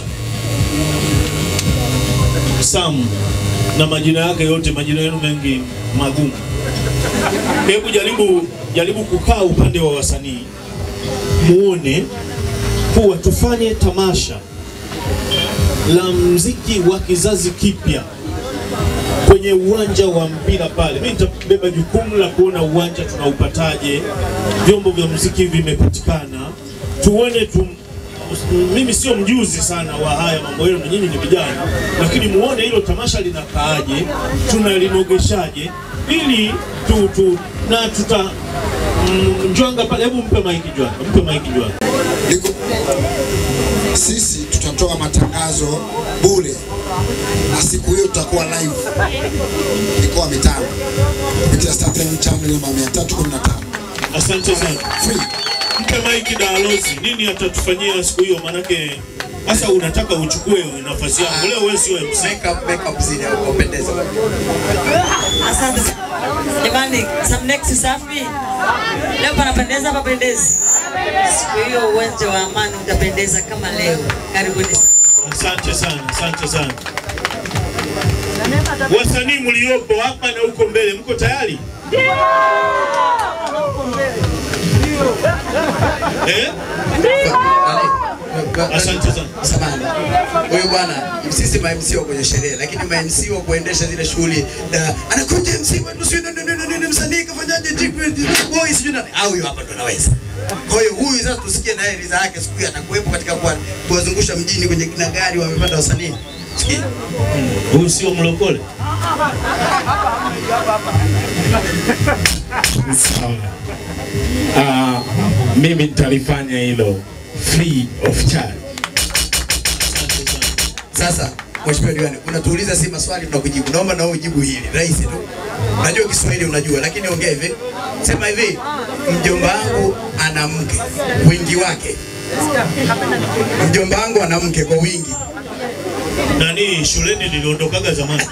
Sam na majina yake yote, majina yenu mengi magumu. Hebu jaribu jaribu kukaa upande wa wasanii, muone kuwa tufanye tamasha la mziki wa kizazi kipya kwenye uwanja wa mpira pale. Mimi nitabeba jukumu la kuona uwanja tunaupataje, vyombo vya muziki vimepatikana, tuone tu mimi sio mjuzi sana wa haya mambo yenu, nyinyi ni vijana, lakini muone hilo tamasha linakaaje, tunalinogeshaje, ili tu, tu na tuta mm, Njwanga pale, hebu mpe maiki Njwanga, mpe maiki Njwanga. Sisi tutatoa matangazo bure na siku hiyo tutakuwa live mikoa mitano kupitia Star FM channel namba 315. Asante sana. Mpe maiki Dalozi, nini atatufanyia siku hiyo? Manake sasa unataka uchukue nafasi yangu leo, wewe sio MC. Makeup, makeup zile upendeze. Asante sana. Jamani, some next safi. Leo panapendeza papendezi. Siku hiyo uwanja wa Amani utapendeza kama leo. Karibuni sana. Asante sana, asante sana. Wasanii mliopo hapa na huko mbele, mko tayari? Eh? Asante sana. Samahani. Huyu bwana sisi ma MC wa kwenye sherehe lakini ma MC wa kuendesha zile shughuli na anakuja MC wetu sio ndio ndio ndio msanii kafanyaje treatment boy sio nani au huyu hapa ndo anaweza. Kwa hiyo huyu sasa tusikie naye ridha yake siku hiyo atakuwepo katika kuwa- kuwazungusha mjini kwenye kina gari wamepanda wasanii. Sikia. Huyu sio mlokole. Sawa. Ah, mimi nitalifanya hilo free of charge. Sasa Mheshimiwa Diwani, unatuuliza si maswali tunakujibu. Naomba na wewe ujibu hili rahisi tu. Unajua Kiswahili unajua, lakini ongea hivi. Sema hivi, mjomba wangu ana mke, wingi wake. Mjomba wangu ana mke kwa wingi. Nani shuleni niliondokaga zamani.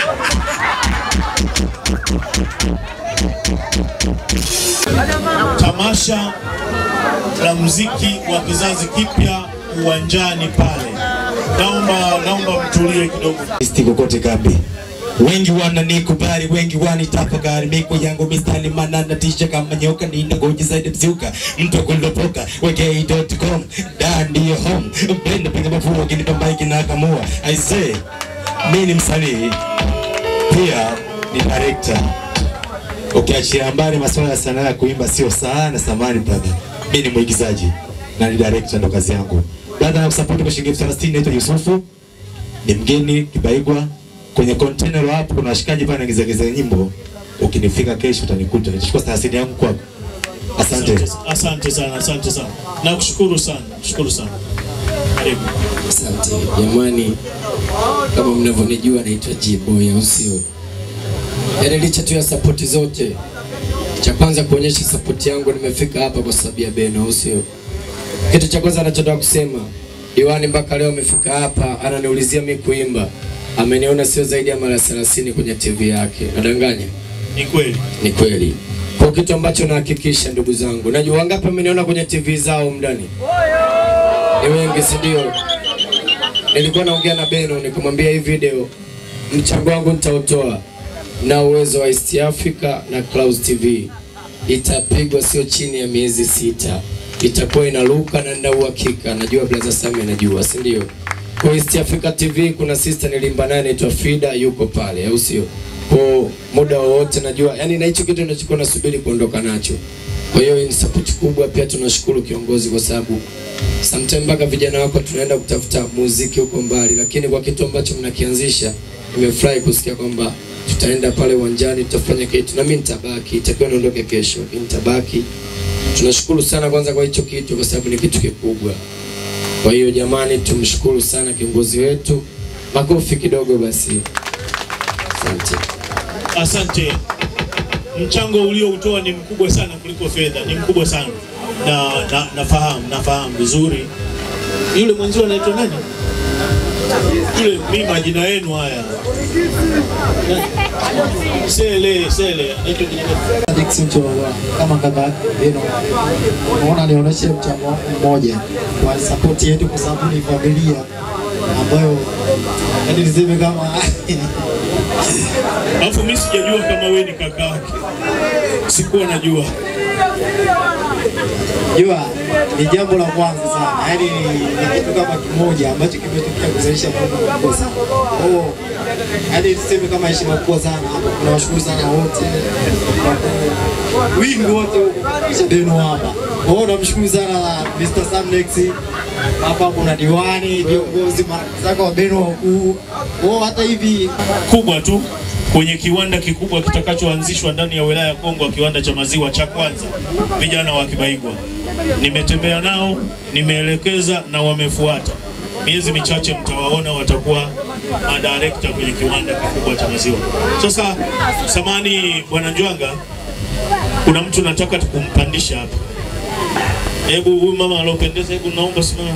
Tamasha la muziki wa kizazi kipya uwanjani pale. Naomba naomba mtulie kidogo. Isti kokote kambi wengi wananikubali, wengi wanitafakari, miko yangu mistari manana tisha kama nyoka, ninangoja zaidi mzuka, mtu kulopoka wekei.com da ndiyo home, mpenda piga mafua kinipa maiki na kamua. I say mi ni msanii pia ni director Ukiachia mbali masuala ya sanaa ya kuimba sio sana samani brother. Mimi ni mwigizaji na ni director ndo kazi yangu. Brother na kusupport kwa shilingi elfu thelathini naitwa Yusufu. Ni mgeni Kibaigwa. Kwenye container hapo kuna washikaji pale nagizagiza nyimbo. Ukinifika kesho utanikuta. Nitachukua thelathini yangu kwako. Asante. Asante sana, asante sana. Nakushukuru sana, shukuru sana. Karibu. Asante jamani, kama mnavyonijua naitwa G-Boy au sio? Yaani licha tu ya sapoti zote, cha kwanza kuonyesha sapoti yangu, nimefika hapa kwa sababu ya Beno au sio? Kitu cha kwanza anachotaka kusema, Diwani mpaka leo amefika hapa ananiulizia mi kuimba, ameniona sio zaidi ya mara 30 kwenye TV yake. Nadanganya? Ni kweli. Ni kweli. Kwa kitu ambacho nahakikisha ndugu zangu, najua wangapi ameniona kwenye TV zao mndani ni wengi, si ndio? Nilikuwa naongea na Beno nikamwambia hii video mchango wangu nitautoa na uwezo wa East Africa na Clouds TV itapigwa sio chini ya miezi sita, itakuwa inaruka na nina uhakika, najua brother Sami anajua, si ndio? Kwa East Africa TV kuna sister nilimba naye anaitwa Frida, yuko pale, au sio? Kwa muda wowote najua, yani na hicho kitu ninachokuwa nasubiri kuondoka nacho. Kwa hiyo hii ni support kubwa, pia tunashukuru kiongozi kwa sababu sometime mpaka vijana wako tunaenda kutafuta muziki huko mbali, lakini kwa kitu ambacho mnakianzisha, nimefurahi kusikia kwamba tutaenda pale uwanjani tutafanya kitu, na mimi nitabaki, itakiwa niondoke kesho, lakini nitabaki. Tunashukuru sana kwanza kwa hicho kitu, kwa sababu ni kitu kikubwa. Kwa hiyo jamani, tumshukuru sana kiongozi wetu, makofi kidogo basi. Asante. Asante. Mchango ulioutoa ni mkubwa sana kuliko fedha, ni mkubwa sana na, na nafahamu nafahamu vizuri. Yule mwenzio anaitwa nani? Yule mimi majina yenu haya Na- Sele Sele anaitwa kijana Dickson Cholola kama kaka yake Beno, naona nionyeshe mchango wangu mmoja kwa support yetu, kwa sababu ni familia ambayo yani niseme kama Alafu mimi sijajua kama wewe ni kaka yake. Sikuwa najua. jua ni jambo la kwanza sana, yani ni ni kitu kama kimoja ambacho kimetokea kuzalisha mambo makubwa sana. Kwa hiyo yani tuseme kama heshima kubwa sana hapa, tunawashukuru sana wote wingi wote kisha Beno hapa. Kwa hiyo namshukuru sana Mr. Samnex hapa, kuna diwani, viongozi, marafiki zako wa Beno wakuu. Kwa hiyo hata hivi kubwa tu kwenye kiwanda kikubwa kitakachoanzishwa ndani ya wilaya ya Kongwa, kiwanda cha maziwa cha kwanza, vijana wa Kibaigwa. Nimetembea nao, nimeelekeza na wamefuata. Miezi michache mtawaona watakuwa madirekta kwenye kiwanda kikubwa cha maziwa. Sasa samani, bwana Njwanga, kuna mtu nataka tukumpandisha hapa. Hebu huyu mama aliopendeza, hebu naomba simama.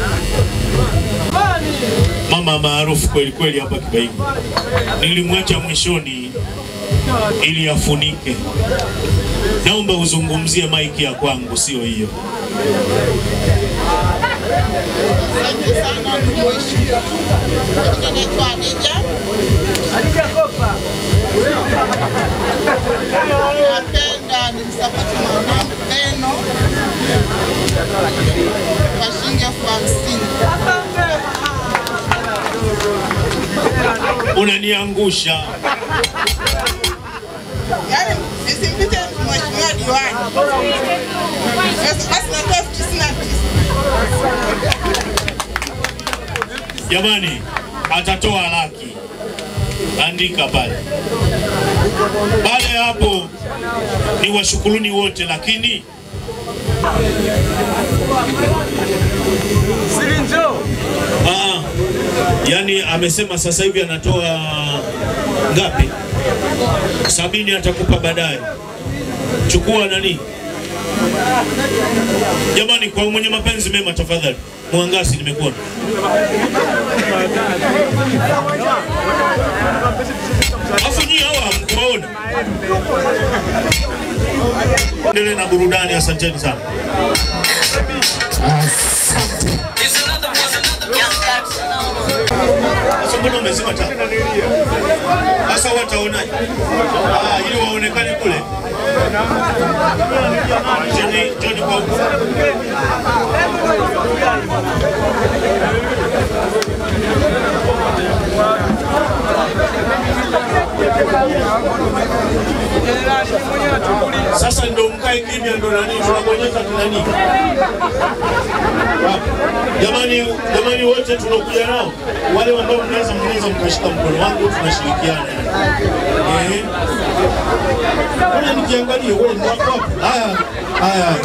Mama maarufu kweli kweli hapa Kibaigwa. Nilimwacha mwishoni ili afunike. Naomba uzungumzie maiki ya kwangu, sio hiyo. Asante sana ndugu mheshimiwa. Jina naitwa Adija. Napenda nimsapoti mwanangu Beno kwa shilingi elfu hamsini. Unaniangusha. Yaani nisimpite mheshimiwa diwani. Basi basi natoa elfu tisini na tisa. Jamani, atatoa laki, andika pale. Baada ya hapo ni washukuruni wote, lakini Ah, yani amesema sasa hivi anatoa ngapi? Sabini atakupa baadaye. Chukua nani? Jamani, kwa mwenye mapenzi mema, tafadhali Mwangasi, nimekuona. Afu nyie hawa hamkuwaona. Endelee na burudani, asanteni sana. Sasa mbona umezima taa? Sasa wataonaje? Ah, ili waonekane kule. Joni, Joni kwa huko. Sasa ndo mkae kimya, ndo nani tunabonyeza kinani? Jamani, jamani wote tunakuja nao, wale ambao mnaweza mnaweza mkashika mkono wangu, tunashirikiana. Eh, ngoja nikiangalia wewe ni wako wapi? Haya, haya, haya.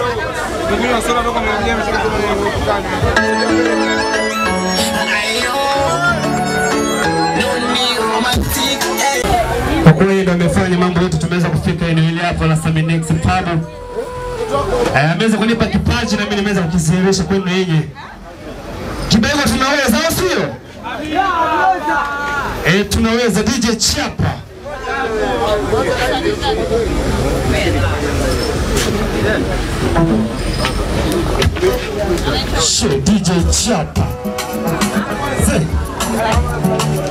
Kwa kweli ndo amefanya mambo yote, tumeweza kufika eneo hili hapa la Saminex Pub. Eh, ameweza kunipa kipaji na mimi nimeweza kukidhihirisha kwenu nyinyi. Kibego tunaweza au sio? Eh, tunaweza DJ Chapa. Shit, DJ Chapa. Say.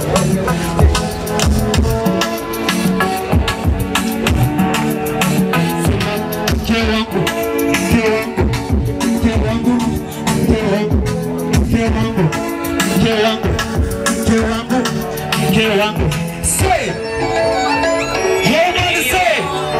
Mke wangu, mke wangu, mke wangu, mke wangu, mke wangu, mke wangu, mke wangu, mke wangu. Say. Yeah, man, say.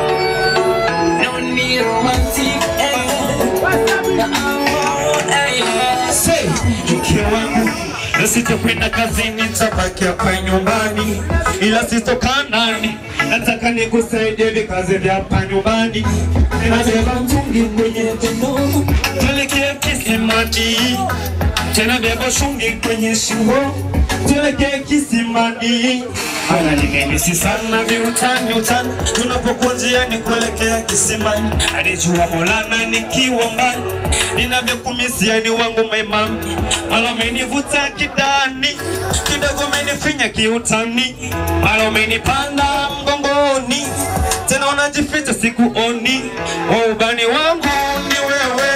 Say, mke wangu na sitakwenda kazini, nitabaki hapa nyumbani, ila sitokaa ndani. Nataka nikusaidie vikazi vya hapa nyumbani, ninabeba mtungi kwenye mkono, tuelekee kisimani, tena beba shungi kwenye shingo, tuelekee kisimani. Haya nimemisi sana viutani utani, tunapokuwa njiani kuelekea kisimani, alijua Maulana nikiwa mbali, ninavyokumisia ni wangu maimami, mara umenivuta kidani, kidogo umenifinya kiutani, mara umenipanda mgongoni, tena unajificha sikuoni, waubani wangu ni wewe,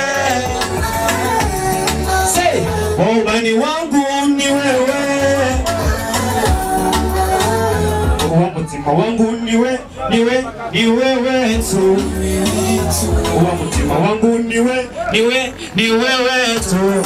Say, waubani wangu ni wewe wa mutima wangu niwe niwe ni wewe tu wa mutima wangu niwe niwe ni wewe tu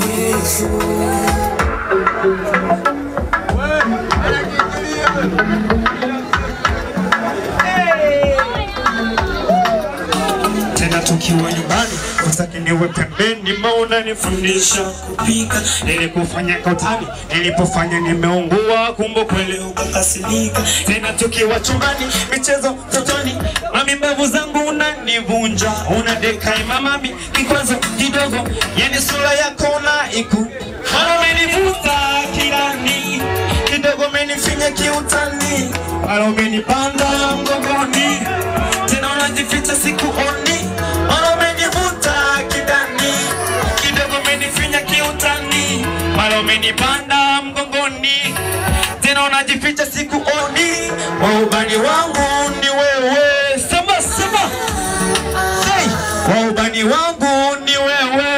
tena tukiwa nyumbani usaki niwe pembeni, maana nifundisha kupika, nilikufanya kautani, nilipofanya nimeungua, kumbe kweli ukakasirika. Tena tukiwa chumbani, michezo totoni, mami mbavu zangu unanivunja, unadeka imamami, kikwazo kidogo, yani sura yako na iku mara umenivuta kirani, kidogo umenifinya kiutani, mara umenipanda mgongoni, tena unajificha sikuoni, mara umenivuta kidani, kidogo umenifinya kiutani, mara umenipanda mgongoni, tena unajificha sikuoni, waubani wangu ni wewe, sema sema, hey, waubani wangu ni wewe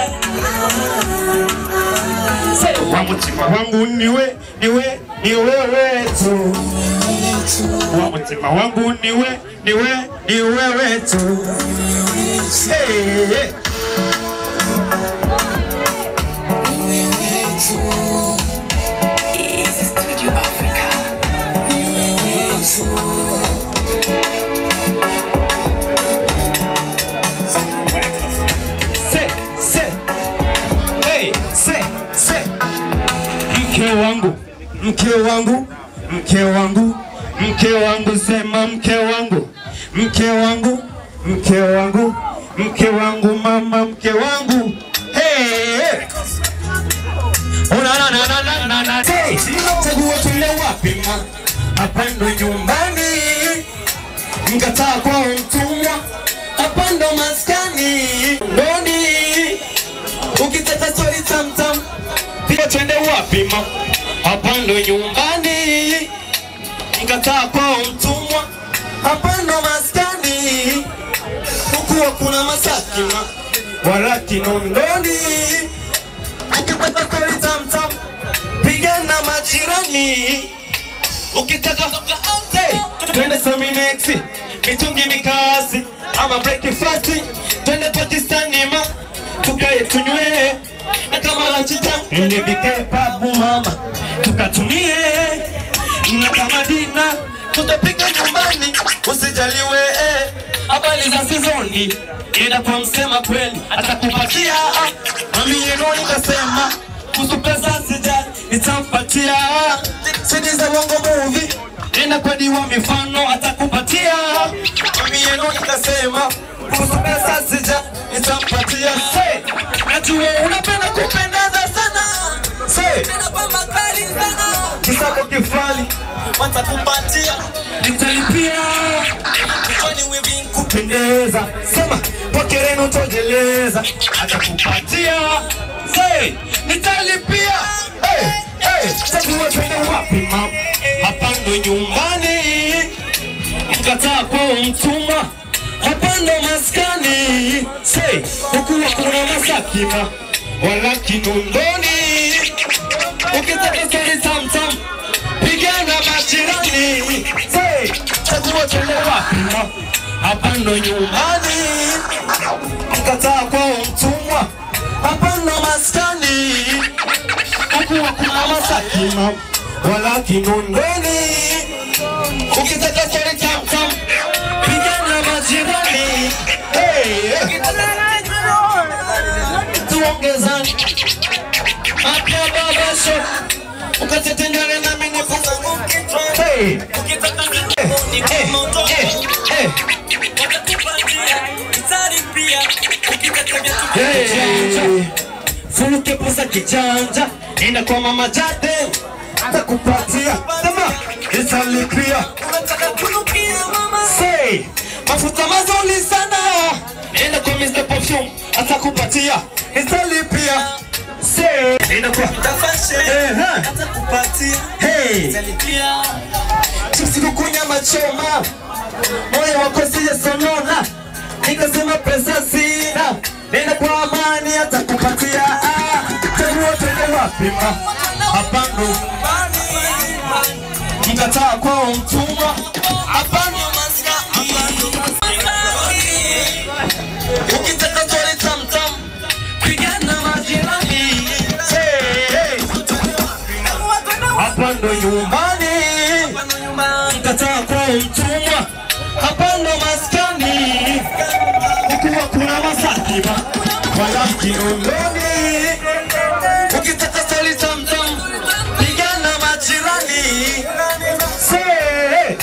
Say, wa mutima wangu niwe niwe ni wewe tu wa mutima wangu niwe niwe ni wewe tu hey, hey. Se, se, hey, se, se. Mke wangu, mke wangu, mke wangu, mke wangu, sema mke wangu, mke wangu, mke wangu, mke wangu, mama, mke wangu. Hey, hey. Una na na na na na na. Hey, chagua tule wapi ma? Hapa ndo nyumbani. Mkataa kwa mtumwa. Hapa ndo maskani. Ndoni. Ukitaka story tam tam. Pia twende wapi ma? Hapa ndo nyumbani. Mkataa kwa mtumwa. Hapa ndo maskani. Huku hakuna masaki ma. Wala kinondoni. Ukipata story tam tam. Pigana majirani. Ukitaka hey, twende Saminex, mitungi mikasi ama breakfast, twende Pakistani ma tukae tunywe na kama lunch time nipike pabu mama tukatumie na kama dina tutapika nyumbani usijaliwe eh. habari za sizoni enda kwa msema kweli atakupatia mami yenu nikasema kuhusu pesa sijali nitampatia sidi za bongo movie enda kwa diwa mifano atakupatia mami yenu nikasema kuhusu pesa sijali nitampatia Say, najua unapenda kupendeza sana Say, kisako kifali watakupatia nitalipia kichwani wevi kupendeza sema pokereno tojeleza atakupatia Say, nitalipia hey, hey, chagua twende wapi mam hapa ndo nyumbani mkataa kwa mtumwa hapa ndo maskani Say, hukuwa kuna masakima wala kinondoni ukitaka stori tamtam pigana majirani Say, chagua twende wapi ma hapa ndo nyumbani mkataa kwa mtumwa hapa ndo maskani hukuwa kuna masakima wala kinondoni ukitaka stori tamtam pigana majirani hey, tuongezani apya babasho ukatetengane na mimi hey. Hey, hey, hey. Hey. Furuke posa kijanja nenda kwa mama jade atakupatia sema nitalipia Say, mafuta mazuri sana nenda kwa Mr. Perfume atakupatia nitalipia Say, nenda kwa Eh, ha. Hey. Chipsi kuku nyama choma moyo wako sijesonona nikasema pesa sina nenda kwa amani atakupatia ah, chagua twende wapi ma hapa ndo mkataa kwa mtumwa hapa ndo ukitaka stori tamtam pigana majirani Hey, hapa ndo nyumbani mkataa kwa mtumwa hapa ndo maskani kukuwa kuna masakima wala kinondoni ukitaka stori tamtam pigana majirani Say,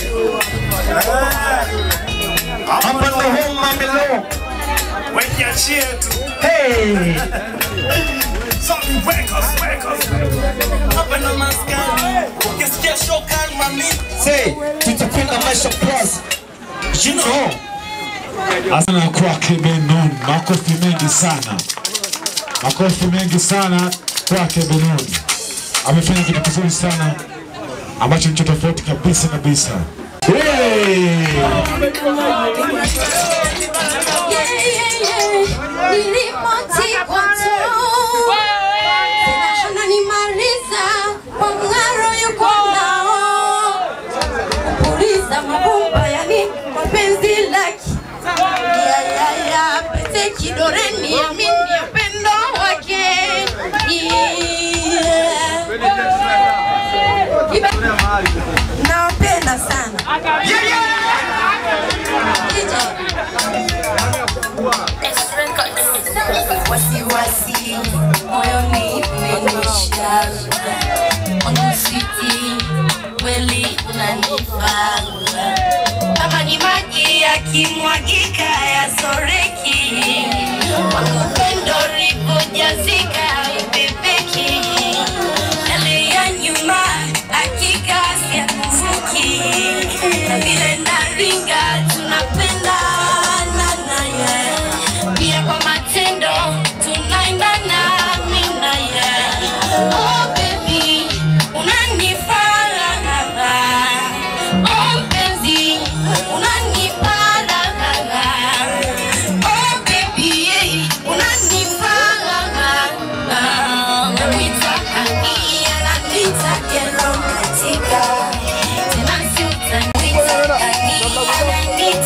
hapa ndo home mamilo Wekiachie tu. Hey. Sorry, wake us, wake us. Hapa ndo maskani. Ukisikia shoka mami. Say, tutakwenda maisha plus you know Asana kwake Benon, makofi mengi sana, makofi mengi sana kwake Benon. Amefanya kitu kizuri sana ambacho nicho tofauti kabisa kabisa. Hey! ananimaliza kwa mng'aro yuko nao kupuliza mabumba yani mapenzi laki ya ya ya pete kidoreni amini upendo wake yeah. Ibe- nawapenda sana wasiwasi moyoni umenisha onusiti kweli unanifaa kama ni maji yakimwagika yasoreki wakupendo ripojazika ipepeki yale ya nyuma hakika siakuvuki na vile naringa tunapendana naye pia kwa matendo tunaendana mimi naye oh baby unanifaa oh mpenzi unanifaa oh baby unanifaa namwitaka ananitaka romantika tena si utanitaka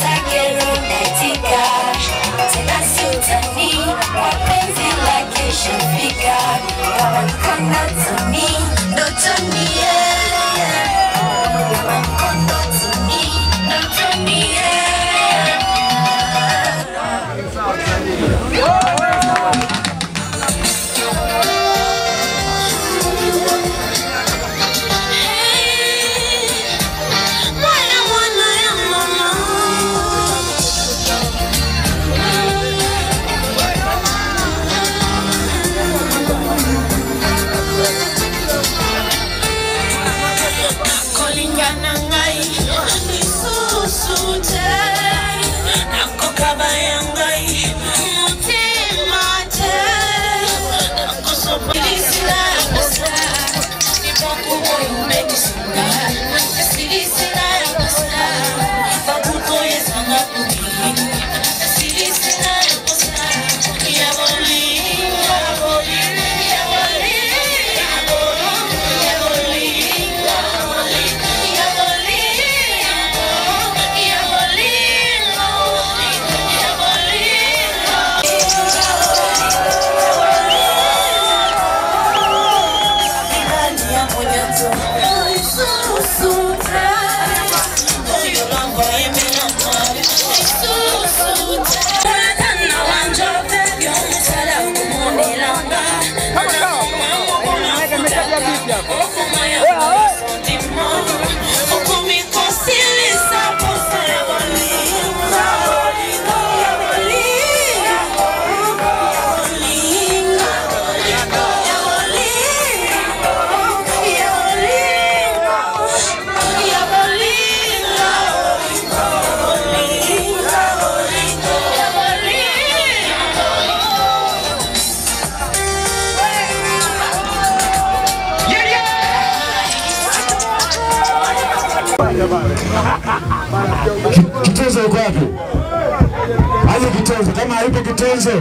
Ki- Kitonzo yuko wapi? Aje Kitonzo, kama haipo Kitonzo,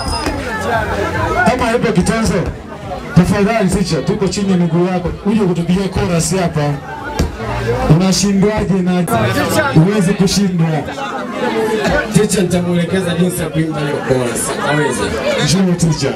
kama haipo Kitonzo, tafadhali sicha, tuko chini ya miguu yako, uje kutupigia chorus hapa. Unashindwaje na huwezi kushindwa? Ticha nitamuelekeza jinsi ya kuimba hiyo chorus. Aweze. Njoo ticha.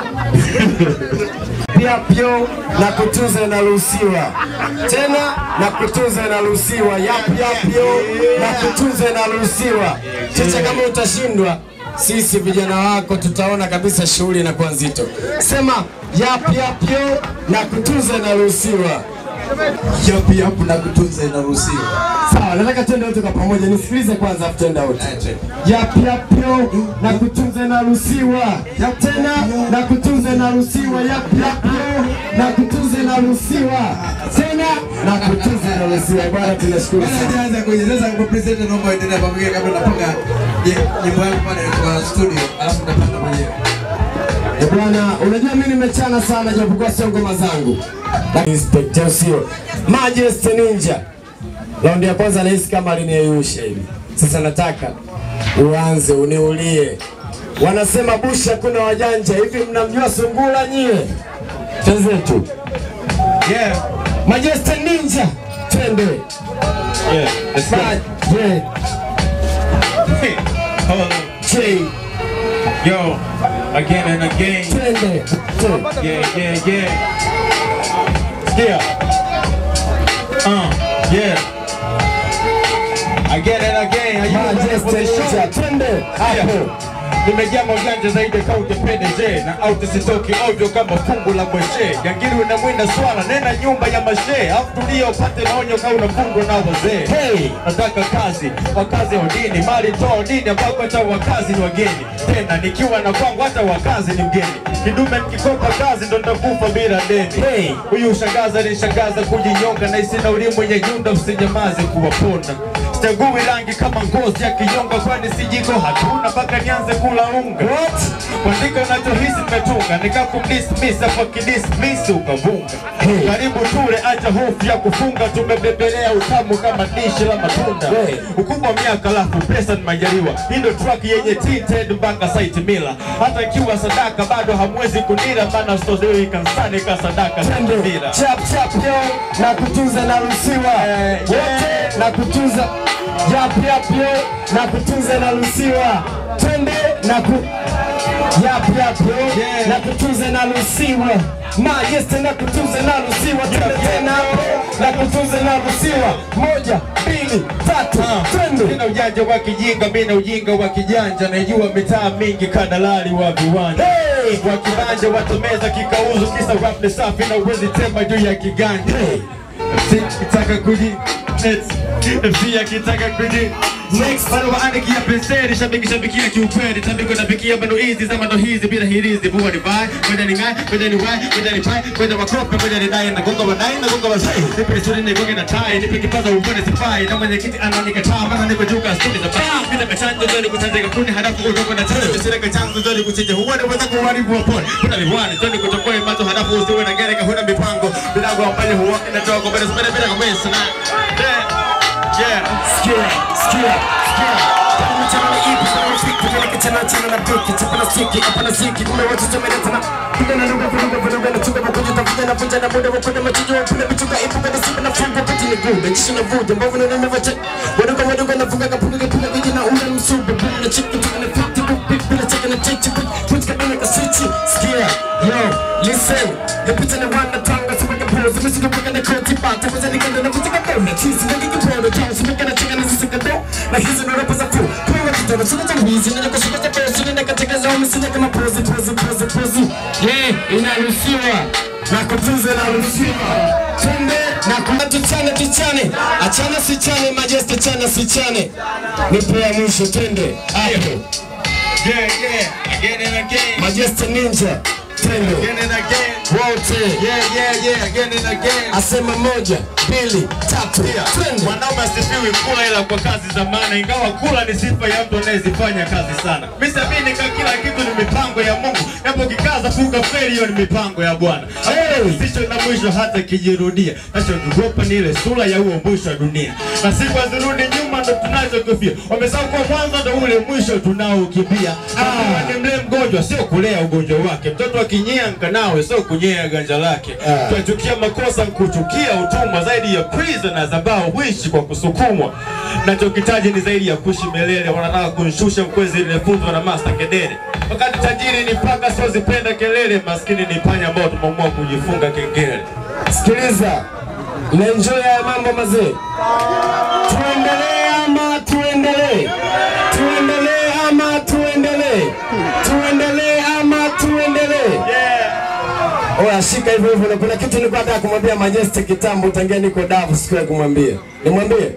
Pia pio na kutunza inaruhusiwa tena, na kutunza inaruhusiwa. Yap yap yo na kutunza inaruhusiwa. Ticha, kama utashindwa, sisi vijana wako tutaona kabisa shughuli inakuwa nzito. Sema yap yap yo na kutunza inaruhusiwa. Yap yap na kutunza inaruhusiwa. Sawa, nataka twende wote kwa pamoja. Nisikilize kwanza afu twende wote. Yap yap yo na kutunza inaruhusiwa. Tena na kutunza inaruhusiwa. Yap yap yo na kutunza inaruhusiwa. Tena na kutunza inaruhusiwa. Bwana tunashukuru sana. Anza kueleza kwa president, naomba endelea pamoja kabla napanga nyimbo yangu pale kwa studio, alafu napanga mwenyewe. Eh, Bwana, unajua mimi nimechana sana japokuwa sio ngoma zangu. Lakini Inspector sio. Majesty Ninja. Raundi ya kwanza nahisi kama aliniyeyusha hivi. Sasa nataka uanze uniulie. Wanasema bushi hakuna wajanja. Hivi mnamjua sungura nyie? Twenzetu. Yeah. Majesty Ninja. Twende. Yeah, let's go. Yeah. Hey, hold on. J. Yo, again and again. Twende. Yeah, yeah, yeah. Yeah. Uh, yeah. Again and again. Are you ready for the show? Twende. Hapo. Nimejaa maujanja zaidi kaute PDG na auti sitoki ovyo kama fungu la mweshe Gangiri unamwinda swala nena nyumba ya mashe Afu tulia upate maonyo kama unafungwa na wazee hey, nataka kazi wakazi odini mali toa odini ambako hata wakazi ni wageni tena nikiwa na kwangu hata wakazi ni mgeni kidume nikikopa kazi ndo nitakufa bila deni hey, huyu shangaza nishangaza kujinyonga na isina ulimu yenye nyunda usinyamaze kuwaponda Sichagui rangi kama ngozi ya kinyonga, kwani si jiko hatuna mpaka nianze kula unga. What? Kuandika unachohisi nimetunga, nikakumdismiss hapo kidismiss ukavunga. Karibu tule, acha hofu ya kufunga, tumebebelea utamu kama dishi la matunda. Ukubwa wa miaka alafu pesa ni majaliwa, hii ndo track yenye tinted mpaka site mila. Hata ikiwa sadaka bado hamwezi kunira, maana sozei kansani ka sadaka mira. Chap chap yo na kutunza na ruhusiwa wote na kutunza yap yap yo na kutunza na ruhusiwa twende na ku yap yap yo na kutunza na ruhusiwa Majesty na kutunza na ruhusiwa twende tena na kutunza na ruhusiwa moja mbili tatu twende Sina ujanja wa kijinga, mimi na ujinga wa kijanja, naijua mitaa mingi kadalali wa viwanja wa kibanja watomeza kikauzu, kisa rap ni safi na uwezi tema juu ya kiganja kitaka kuji pia kitaka kuji Next, bado waandikia penseli, shabiki shabikia kiukweli, tambiko napikia bado hizi za mando hizi bila hirizi, bua ni vai, kwenda ni ngai, kwenda ni wai, kwenda ni pai, kwenda wakope, kwenda ni dai, na gonga wadai, na gonga wazai, nipe nisuri ni gonge na tai, nipe kipaza umbone sifai, na mwenye kiti ananikataa, maana niko juu ka studi za paa, bila mechanjo zoni kutanzika kuni, halafu udongo na tele, misira kachanzo zoni kuchinja, huwani weza kuharibu wa pole, kuna viwani, zoni kutokoe mazo, halafu usiwe na gereka, huna mipango, bila kuambali huwaki na toa, mbele mbele bila kumesa na, yeah, Sikia, sikia, sikia. Kama mchana ni ipi, kama mfiki, kama kichana chana na piki, chapa na siki, hapa na siki, kumbe watu tumeleta na piga na lugha, vuruga, vuruga, na chunga makuja, tafuta na vunja na muda, wakwenda machijo, wapenda vichuka, ipuka na simba na funga, pati ni gude, jisho na vuja, mbavu na nene vache, waduka, waduka, na funga, kapunga, kapunga, kuji na ule msubu, bumu na chiki, tuka na fiti, bupi, bila cheka na chichi, puti kabina kasichi, sikia, yo, listen, yapita na wana tanga, sipaka pose, misuka paka na koti, bata, waza nikanda na kutika kona, chisi, nagi kipono, tao, sipaka na cheka na sisi kado, na hizi ndo rapa za fu, kwa watu tano, sina tanguizi, nina kushika za pesi, nina katika zao, misina kama pose, pose, pose, pose, yeah, inaruhusiwa, na kutunza inaruhusiwa, twende, na kuna tuchane, tuchane, achana sichane, majesty chana sichane, nipe ya mwisho, twende, hapo, yeah, yeah, again and again, majesty ninja, twende, again and again, wote, yeah, yeah, yeah, again and again. asema moja, mbili, tatu, twende. Mwanaume asifiwi kula ila kwa kazi za maana, ingawa kula ni sifa ya mtu anayezifanya kazi sana. Mimi siamini kama kila kitu ni mipango ya Mungu, japo kikaza fuka feli, hiyo ni mipango ya Bwana. Hakuna zisho na mwisho hata kijirudia. Nachokiogopa ni ile sura ya huo mwisho wa dunia, na siku hazirudi nyuma, ndo tunachokofia. Wamesahau kwa mwanzo ndo ule mwisho tunaokimbia. Ah, ni mlee mgonjwa, sio kulea ugonjwa wake. Mtoto akinyea nkanawe, sio kunyea ganja lake. Tunachukia makosa, kuchukia utumwa, zaidi ya prisoners ambao huishi kwa kusukumwa. Nachokitaji ni zaidi ya kuishi milele, wanataka kunishusha mkwezi nilifunzwa na Master Kedere. Wakati tajiri ni paka, siozipenda kelele, maskini ni panya ambao tumeamua kujifunga kengele. Sikiliza, na enjoy haya mambo mazee. Tuendelee ama tuendelee? Tuendelee ama tuendelee? Tuendelee ama tuendelee? Oya, shika hivyo hivyo, na kuna kitu nilikuwa nataka kumwambia Majesty kitambo, tangia niko Davu, siku ya kumwambia. Nimwambie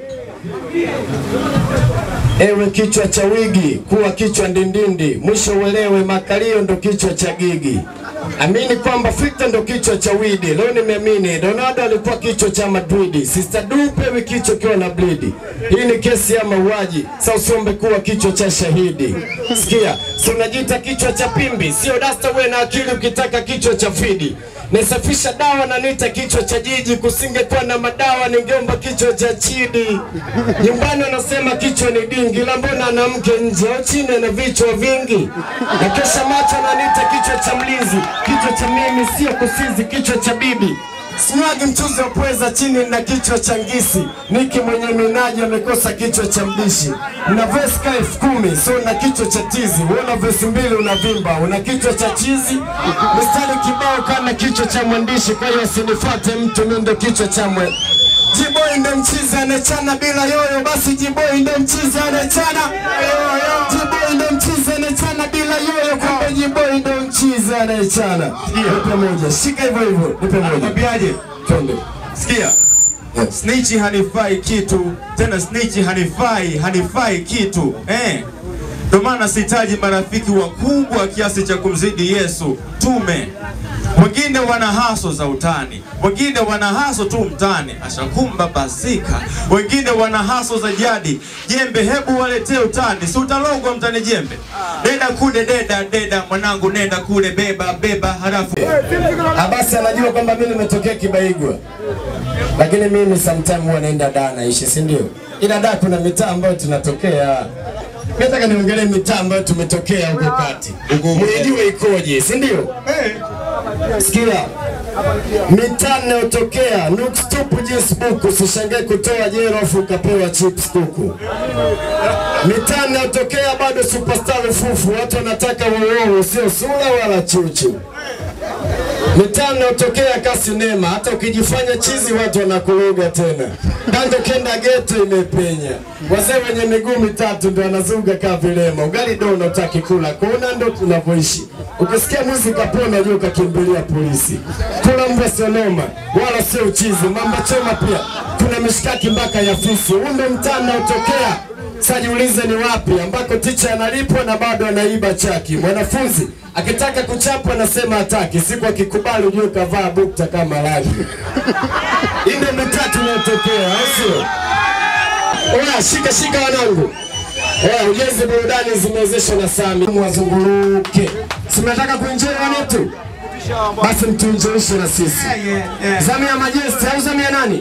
Ewe kichwa cha wigi, kuwa kichwa ndindindi, mwisho uelewe makalio ndo kichwa cha gigi. Amini kwamba Victor ndo kichwa cha widi. Leo nimeamini Ronaldo alikuwa kichwa cha Madrid. Sister Du pewi kichwa kiwa na blidi. Hii ni kesi ya mauaji. Sasa usiombe kuwa kichwa cha shahidi. Sikia, si unajiita kichwa cha pimbi, sio dasta wewe na akili ukitaka kichwa cha fidi. Nisafisha dawa na nita kichwa cha jiji, kusingekuwa na madawa ningeomba kichwa cha chidi. Nyumbani wanasema kichwa ni dingi, la mbona ana mke nje au chini ana vichwa vingi. Na kesha macho ananiita kichwa cha mlinzi, kichwa cha mimi sio kusizi, kichwa cha bibi. Sinyagi mchuzi wa pweza chini na kichwa cha ngisi. Niki mwenye minaji amekosa kichwa cha mdishi. Na vesi ka elfu kumi so na kichwa cha tizi. Una vesi mbili unavimba, una kichwa cha chizi. Mistari kibao kana kichwa cha mwandishi, kwa hiyo usinifuate mtu, mimi ndo kichwa cha mwe Jiboi ndo mchizi anechana bila yoyo, basi Jiboi ndo mchizi anechana Jiboi ndo mchizi anechana bila yoyo, kumbe Jiboi ndo mchizi anechana. Nipe moja, shika hivyo hivyo, nipe moja. Nakwambiaje? Twende. Sikia. Snitch hanifai kitu tena, snitch hanifai hanifai kitu eh. Ndio maana sihitaji marafiki wakubwa kiasi cha kumzidi Yesu tume. Wengine wana haso za utani, wengine wana haso tu mtani, ashakumba basika. Wengine wana haso za jadi, jembe hebu waletee utani, si utalogwa mtani jembe. Deda kude deda deda, mwanangu nenda kule beba beba, halafu Abasi anajua kwamba mimi nimetokea Kibaigwa, lakini mimi sometime huwa naenda Dar naishi, si ndio? Ila Dar kuna mitaa ambayo tunatokea. Mimi nataka niongelee mitaa ambayo tumetokea huko kati, mwijue ikoje, si ndio? Sikia, mitaa inayotokea Nux tupu jinsi buku, usishangae kutoa jero afu ukapewa chips kuku. Mitaa inayotokea bado superstar fufu, watu wanataka wowowo, sio sura wala chuchu mitaa inayotokea kasi nema, hata ukijifanya chizi watu wanakuloga tena. Kando kenda geto imepenya, wazee wenye miguu mitatu ndo wanazuga kaa vilema. Ugali ndo unataki kula, kuna ndo tunavyoishi. Ukisikia mwizi kapona, jua ukakimbilia polisi. Kula mbwa sio noma, wala sio uchizi. Mamba choma pia, kuna mishikaki mpaka ya fisi. Huu ndo mtaa unaotokea sasa jiulize ni wapi ambako ticha analipwa na bado anaiba chaki. Mwanafunzi akitaka kuchapwa anasema hataki, siku akikubali ujue kavaa bukta kama rangi. Hii ndio mitatu inayotokea, au sio? Oya, shika shika wanangu. Oya, ujenzi burudani zimewezeshwa na Sami. Mwazunguruke. Si mnataka kuenjoy wanetu? Basi mtuenjoishe na sisi. Zamu ya Majesty au zamu ya nani?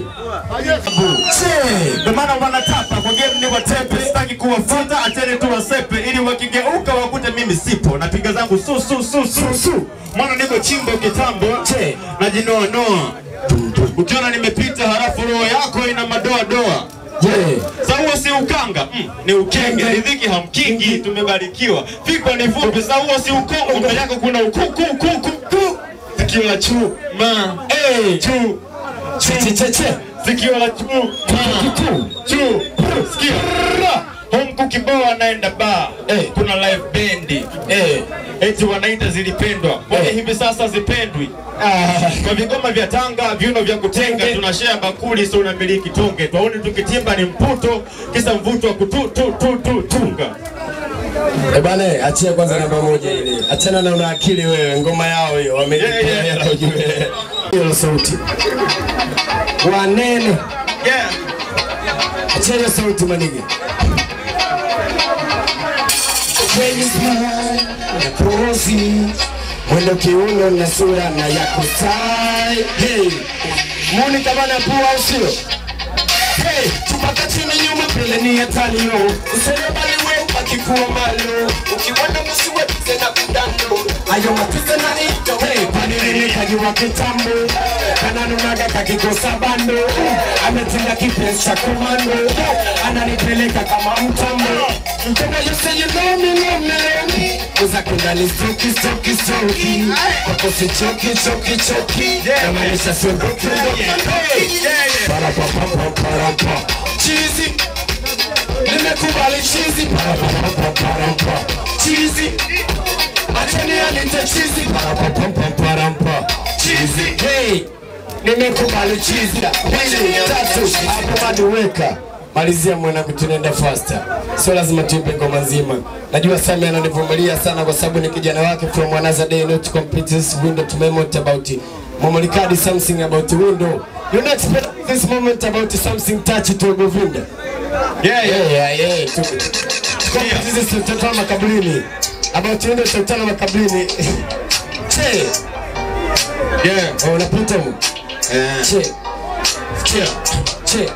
Che, ndio maana wanatapa kwa game ni watepe, sitaki kuwafuata, acheni tu wasepe, ili wakigeuka wakute mimi sipo, napiga zangu su su su su su, mwana niko chimbo kitambo, che, najinoa noa, ukiona nimepita halafu roho yako ina madoa doa Yeah. Sauo si ukanga mm, ni ukenge, riziki hamkingi, tumebarikiwa. Fikwa ni fupi, sauo si ukongo, mbele yako kuna ukuku kuku ku. Sikio la chuma, eh, chu Che che che. sikio la chuma, chu sikio home kukiboa anaenda bar eh, kuna live bendi eh, eti wanaita zilipendwa mbona hivi sasa zipendwi Ah, kwa vigoma vya Tanga, viuno vya kutenga, tunashare bakuli, sio unamiliki tonge. Twaoni tukitimba ni mputo, kisa mvuto wa kutu tu tu tu tunga. Eh bana, achia kwanza namba moja ile. Achana na una akili wewe, ngoma yao hiyo wamelipia hela ujue. Hiyo sauti. Wanene. Yeah. Achia hiyo sauti manige. When you smile, na kozi mwendo kiuno na sura na ya kusai hey. muni kama na pua au sio hey. tupaka chini nyuma mbele ni hatari yo useme bali we akikuwa malo ukiwanda musiwe pize na kudando ayo matize na ito hey. panilini kajiwa kitambo kananunaga kakikosa bando ametinga kipenzi cha komando ananipeleka kama mtambo Mtenda you say you know me, know me, know me Uza kundani stoki, stoki, stoki Wako si choki, choki, choki Kama nisha sogoki, Para pa pa pa para pa Cheesy Nimekubali cheesy Para pa pa pa para pa Cheesy Achani anite cheesy Para pa pa pa para pa Cheesy Hey Nimekubali cheesy Mbili, tatu Hapo maduweka malizia mwanangu, tunaenda faster, sio lazima tuipe ngoma nzima. Najua Sami ananivumilia sana kwa sababu ni kijana wake from another day, not complete this window to moment about Momolikadi something about window. You not expect this moment about something touch to Govinda. Yeah, yeah, yeah, yeah. Complete this tutatana makaburini. About window tutatana makaburini. Che. Yeah, oh, unapita mu. Che. Che. Che.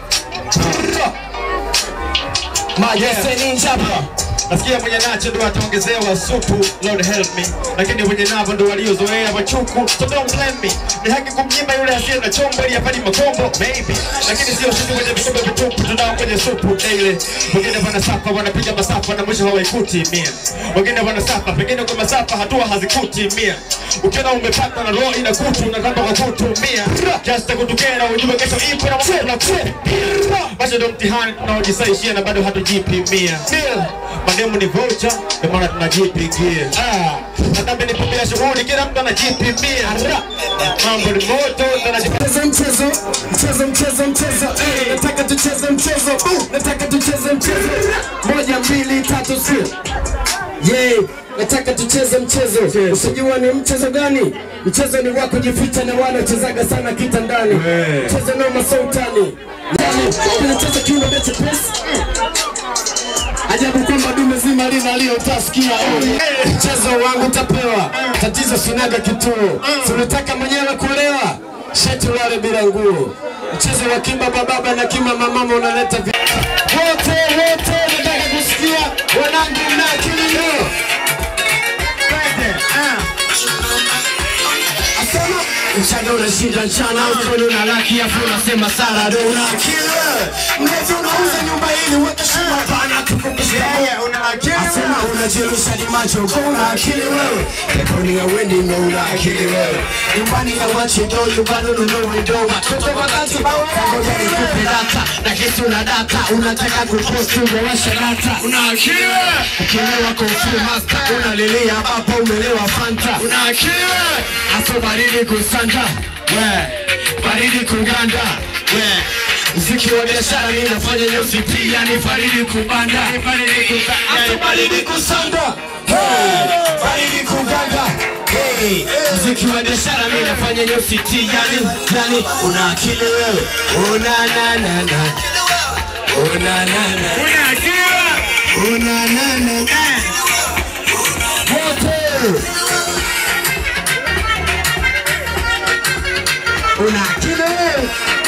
Majese ninjapa nasikia mwenye nacho ndo ataongezewa supu, Lord help me, lakini mwenye navo ndo waliozoea machuku, so don't blame me. Ni haki kumnyima yule asiye na chombo ili apate makombo maybe, lakini sio sisi kwenye vikombe vitupu, tunao kwenye supu daily. Wengine wanasafa wanapiga masafa na mwisho hawaikuti mia, wengine wanasafa pengine kwa masafa hatua hazikuti mia. Ukiona umepata na roho ina kutu unataka kwa kutu mia, just kutukera ujue kesho ipo na mambo na basi ndo mtihani tunaojisaishia na bado hatujipimia. Mademu ni vocha, ndio maana tunajipigia. Ah, na kama ni pombe ya shughuli, kila mtu anajipimia. Mambo ni moto, Mchezo mchezo mchezo mchezo mchezo eh, nataka tucheze mchezo uh, nataka tucheze mchezo moja mbili tatu sio yeah, nataka tucheze mchezo usijua ni mchezo gani mchezo ni wa kujificha na wanachezaga sana kitandani mchezo noma sultani yani tunacheza kiuno mechi pesi Ajabu kwamba dume zima lina lio utasikia oh. Mchezo wangu utapewa, tatizo sinaga kituo, si unataka mwenyewe kulewa, shati ulale bila nguo. Mchezo wa kimba bababa na kimba mamama unaleta vi... wote wote, nataka kusikia wanangu mna akili leo. Asema mchana unashinda mchana, usoni una laki, afu unasema sala do una akili wewe. Mlezi unauza nyumba ili uweke shima pana tukumbushe una akili Asema unajirusha ni macho kwa una akili wewe. Peponi ya wendi ndo una akili wewe. Nyumbani ya wachido, nyumbani ununue ndo. Watoto wakati bawa ngoja nikupe data. Na kesi una data, unataka kuposti umewasha data. Una akili wewe. Ukilewa kofi master, unalilia hapa umelewa fanta. Una akili wewe. Aso baridi kusanda. We, baridi kuganda. We, Mziki wa biashara mimi nafanya nyusi pia ni faridi kubanda ni faridi kubanda baridi kusanda hey faridi kuganda hey mziki wa biashara mimi nafanya nyusi tia yani yani una akili wewe una na na na una na na una akili una na na wote una akili wewe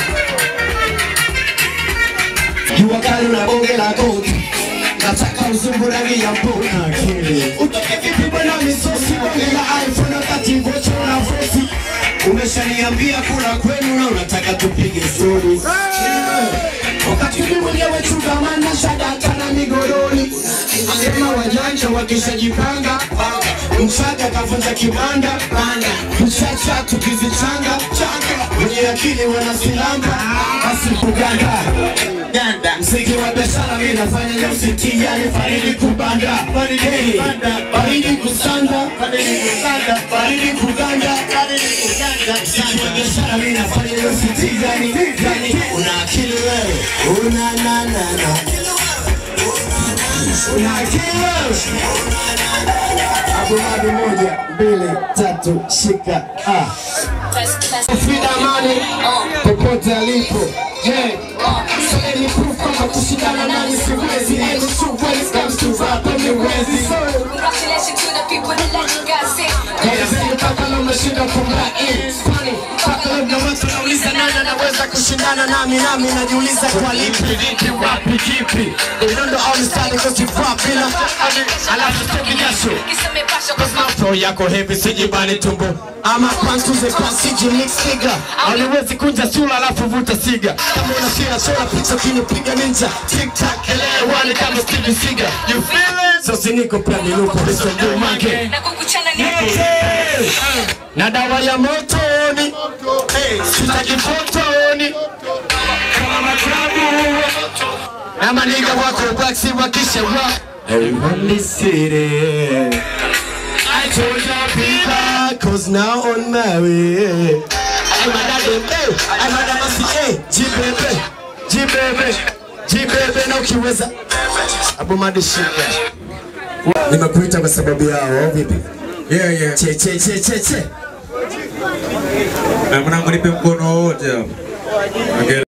jua kali na bonge la koti nataka uzungu rangi ya mbona akili utoke vipi bwana misosi bonge la iphone wakati ngocho na vosi umeshaniambia kula kwenu na unataka tupige stori wakati mimi mwenyewe chugamana shadata na migorori asema wajanja wakishajipanga mchaga kavunja kibanda mchacha tukizichanga wenye akili wanasilamba basi kuganda ganda mziki wa biashara mimi nafanya nyusi yani faridi kubanda Hey, faridi kusanda faridi kusanda faridi kuganda mziki wa biashara mimi nafanya nyusi yani yani una akili wewe una na na na una akili wewe Abumadi moja, mbili, tatu, shika. Ah. Frida Amani popote alipo. Hey, so any proof kwamba kushindana nani siwezi. Any true when it comes to rap amewezi. Congratulations to the people that let you guys sing. Kaizeni mpaka leo umeshinda kumrai. Kwani mpaka leo na watu nauliza nani anaweza kushindana nami nami najiuliza kwa lipi lipi wapi kipi. Idondo au mstari kosi rap bila alafu toki jasho. Cause my flow yako heavy sijibani tumbo ama kwantuze kwa siji mix figure Hauliwezi kunja sura alafu vuta siga Kama una sira chora picha kinipiga ninja Tic tac elewani kama Stevie Seagal You feel it? So siniko pia nilupo hizo ndio mange Na kukuchana ni na dawa ya motoni hey, sitaki fotoni kama maklabu na maniga wako bwaksi wakisha wa Everyone listen I told you people cause now on my way I'm a daddy, hey, I'm a damasi, hey, jibebe, jibebe, jibebe na ukiweza Abu Madi shika Nimekuita kwa sababu yao, vipi? Yeah, yeah. Che, che, che, che, che Na mwanangu nipe mkono wote hapo. Okay.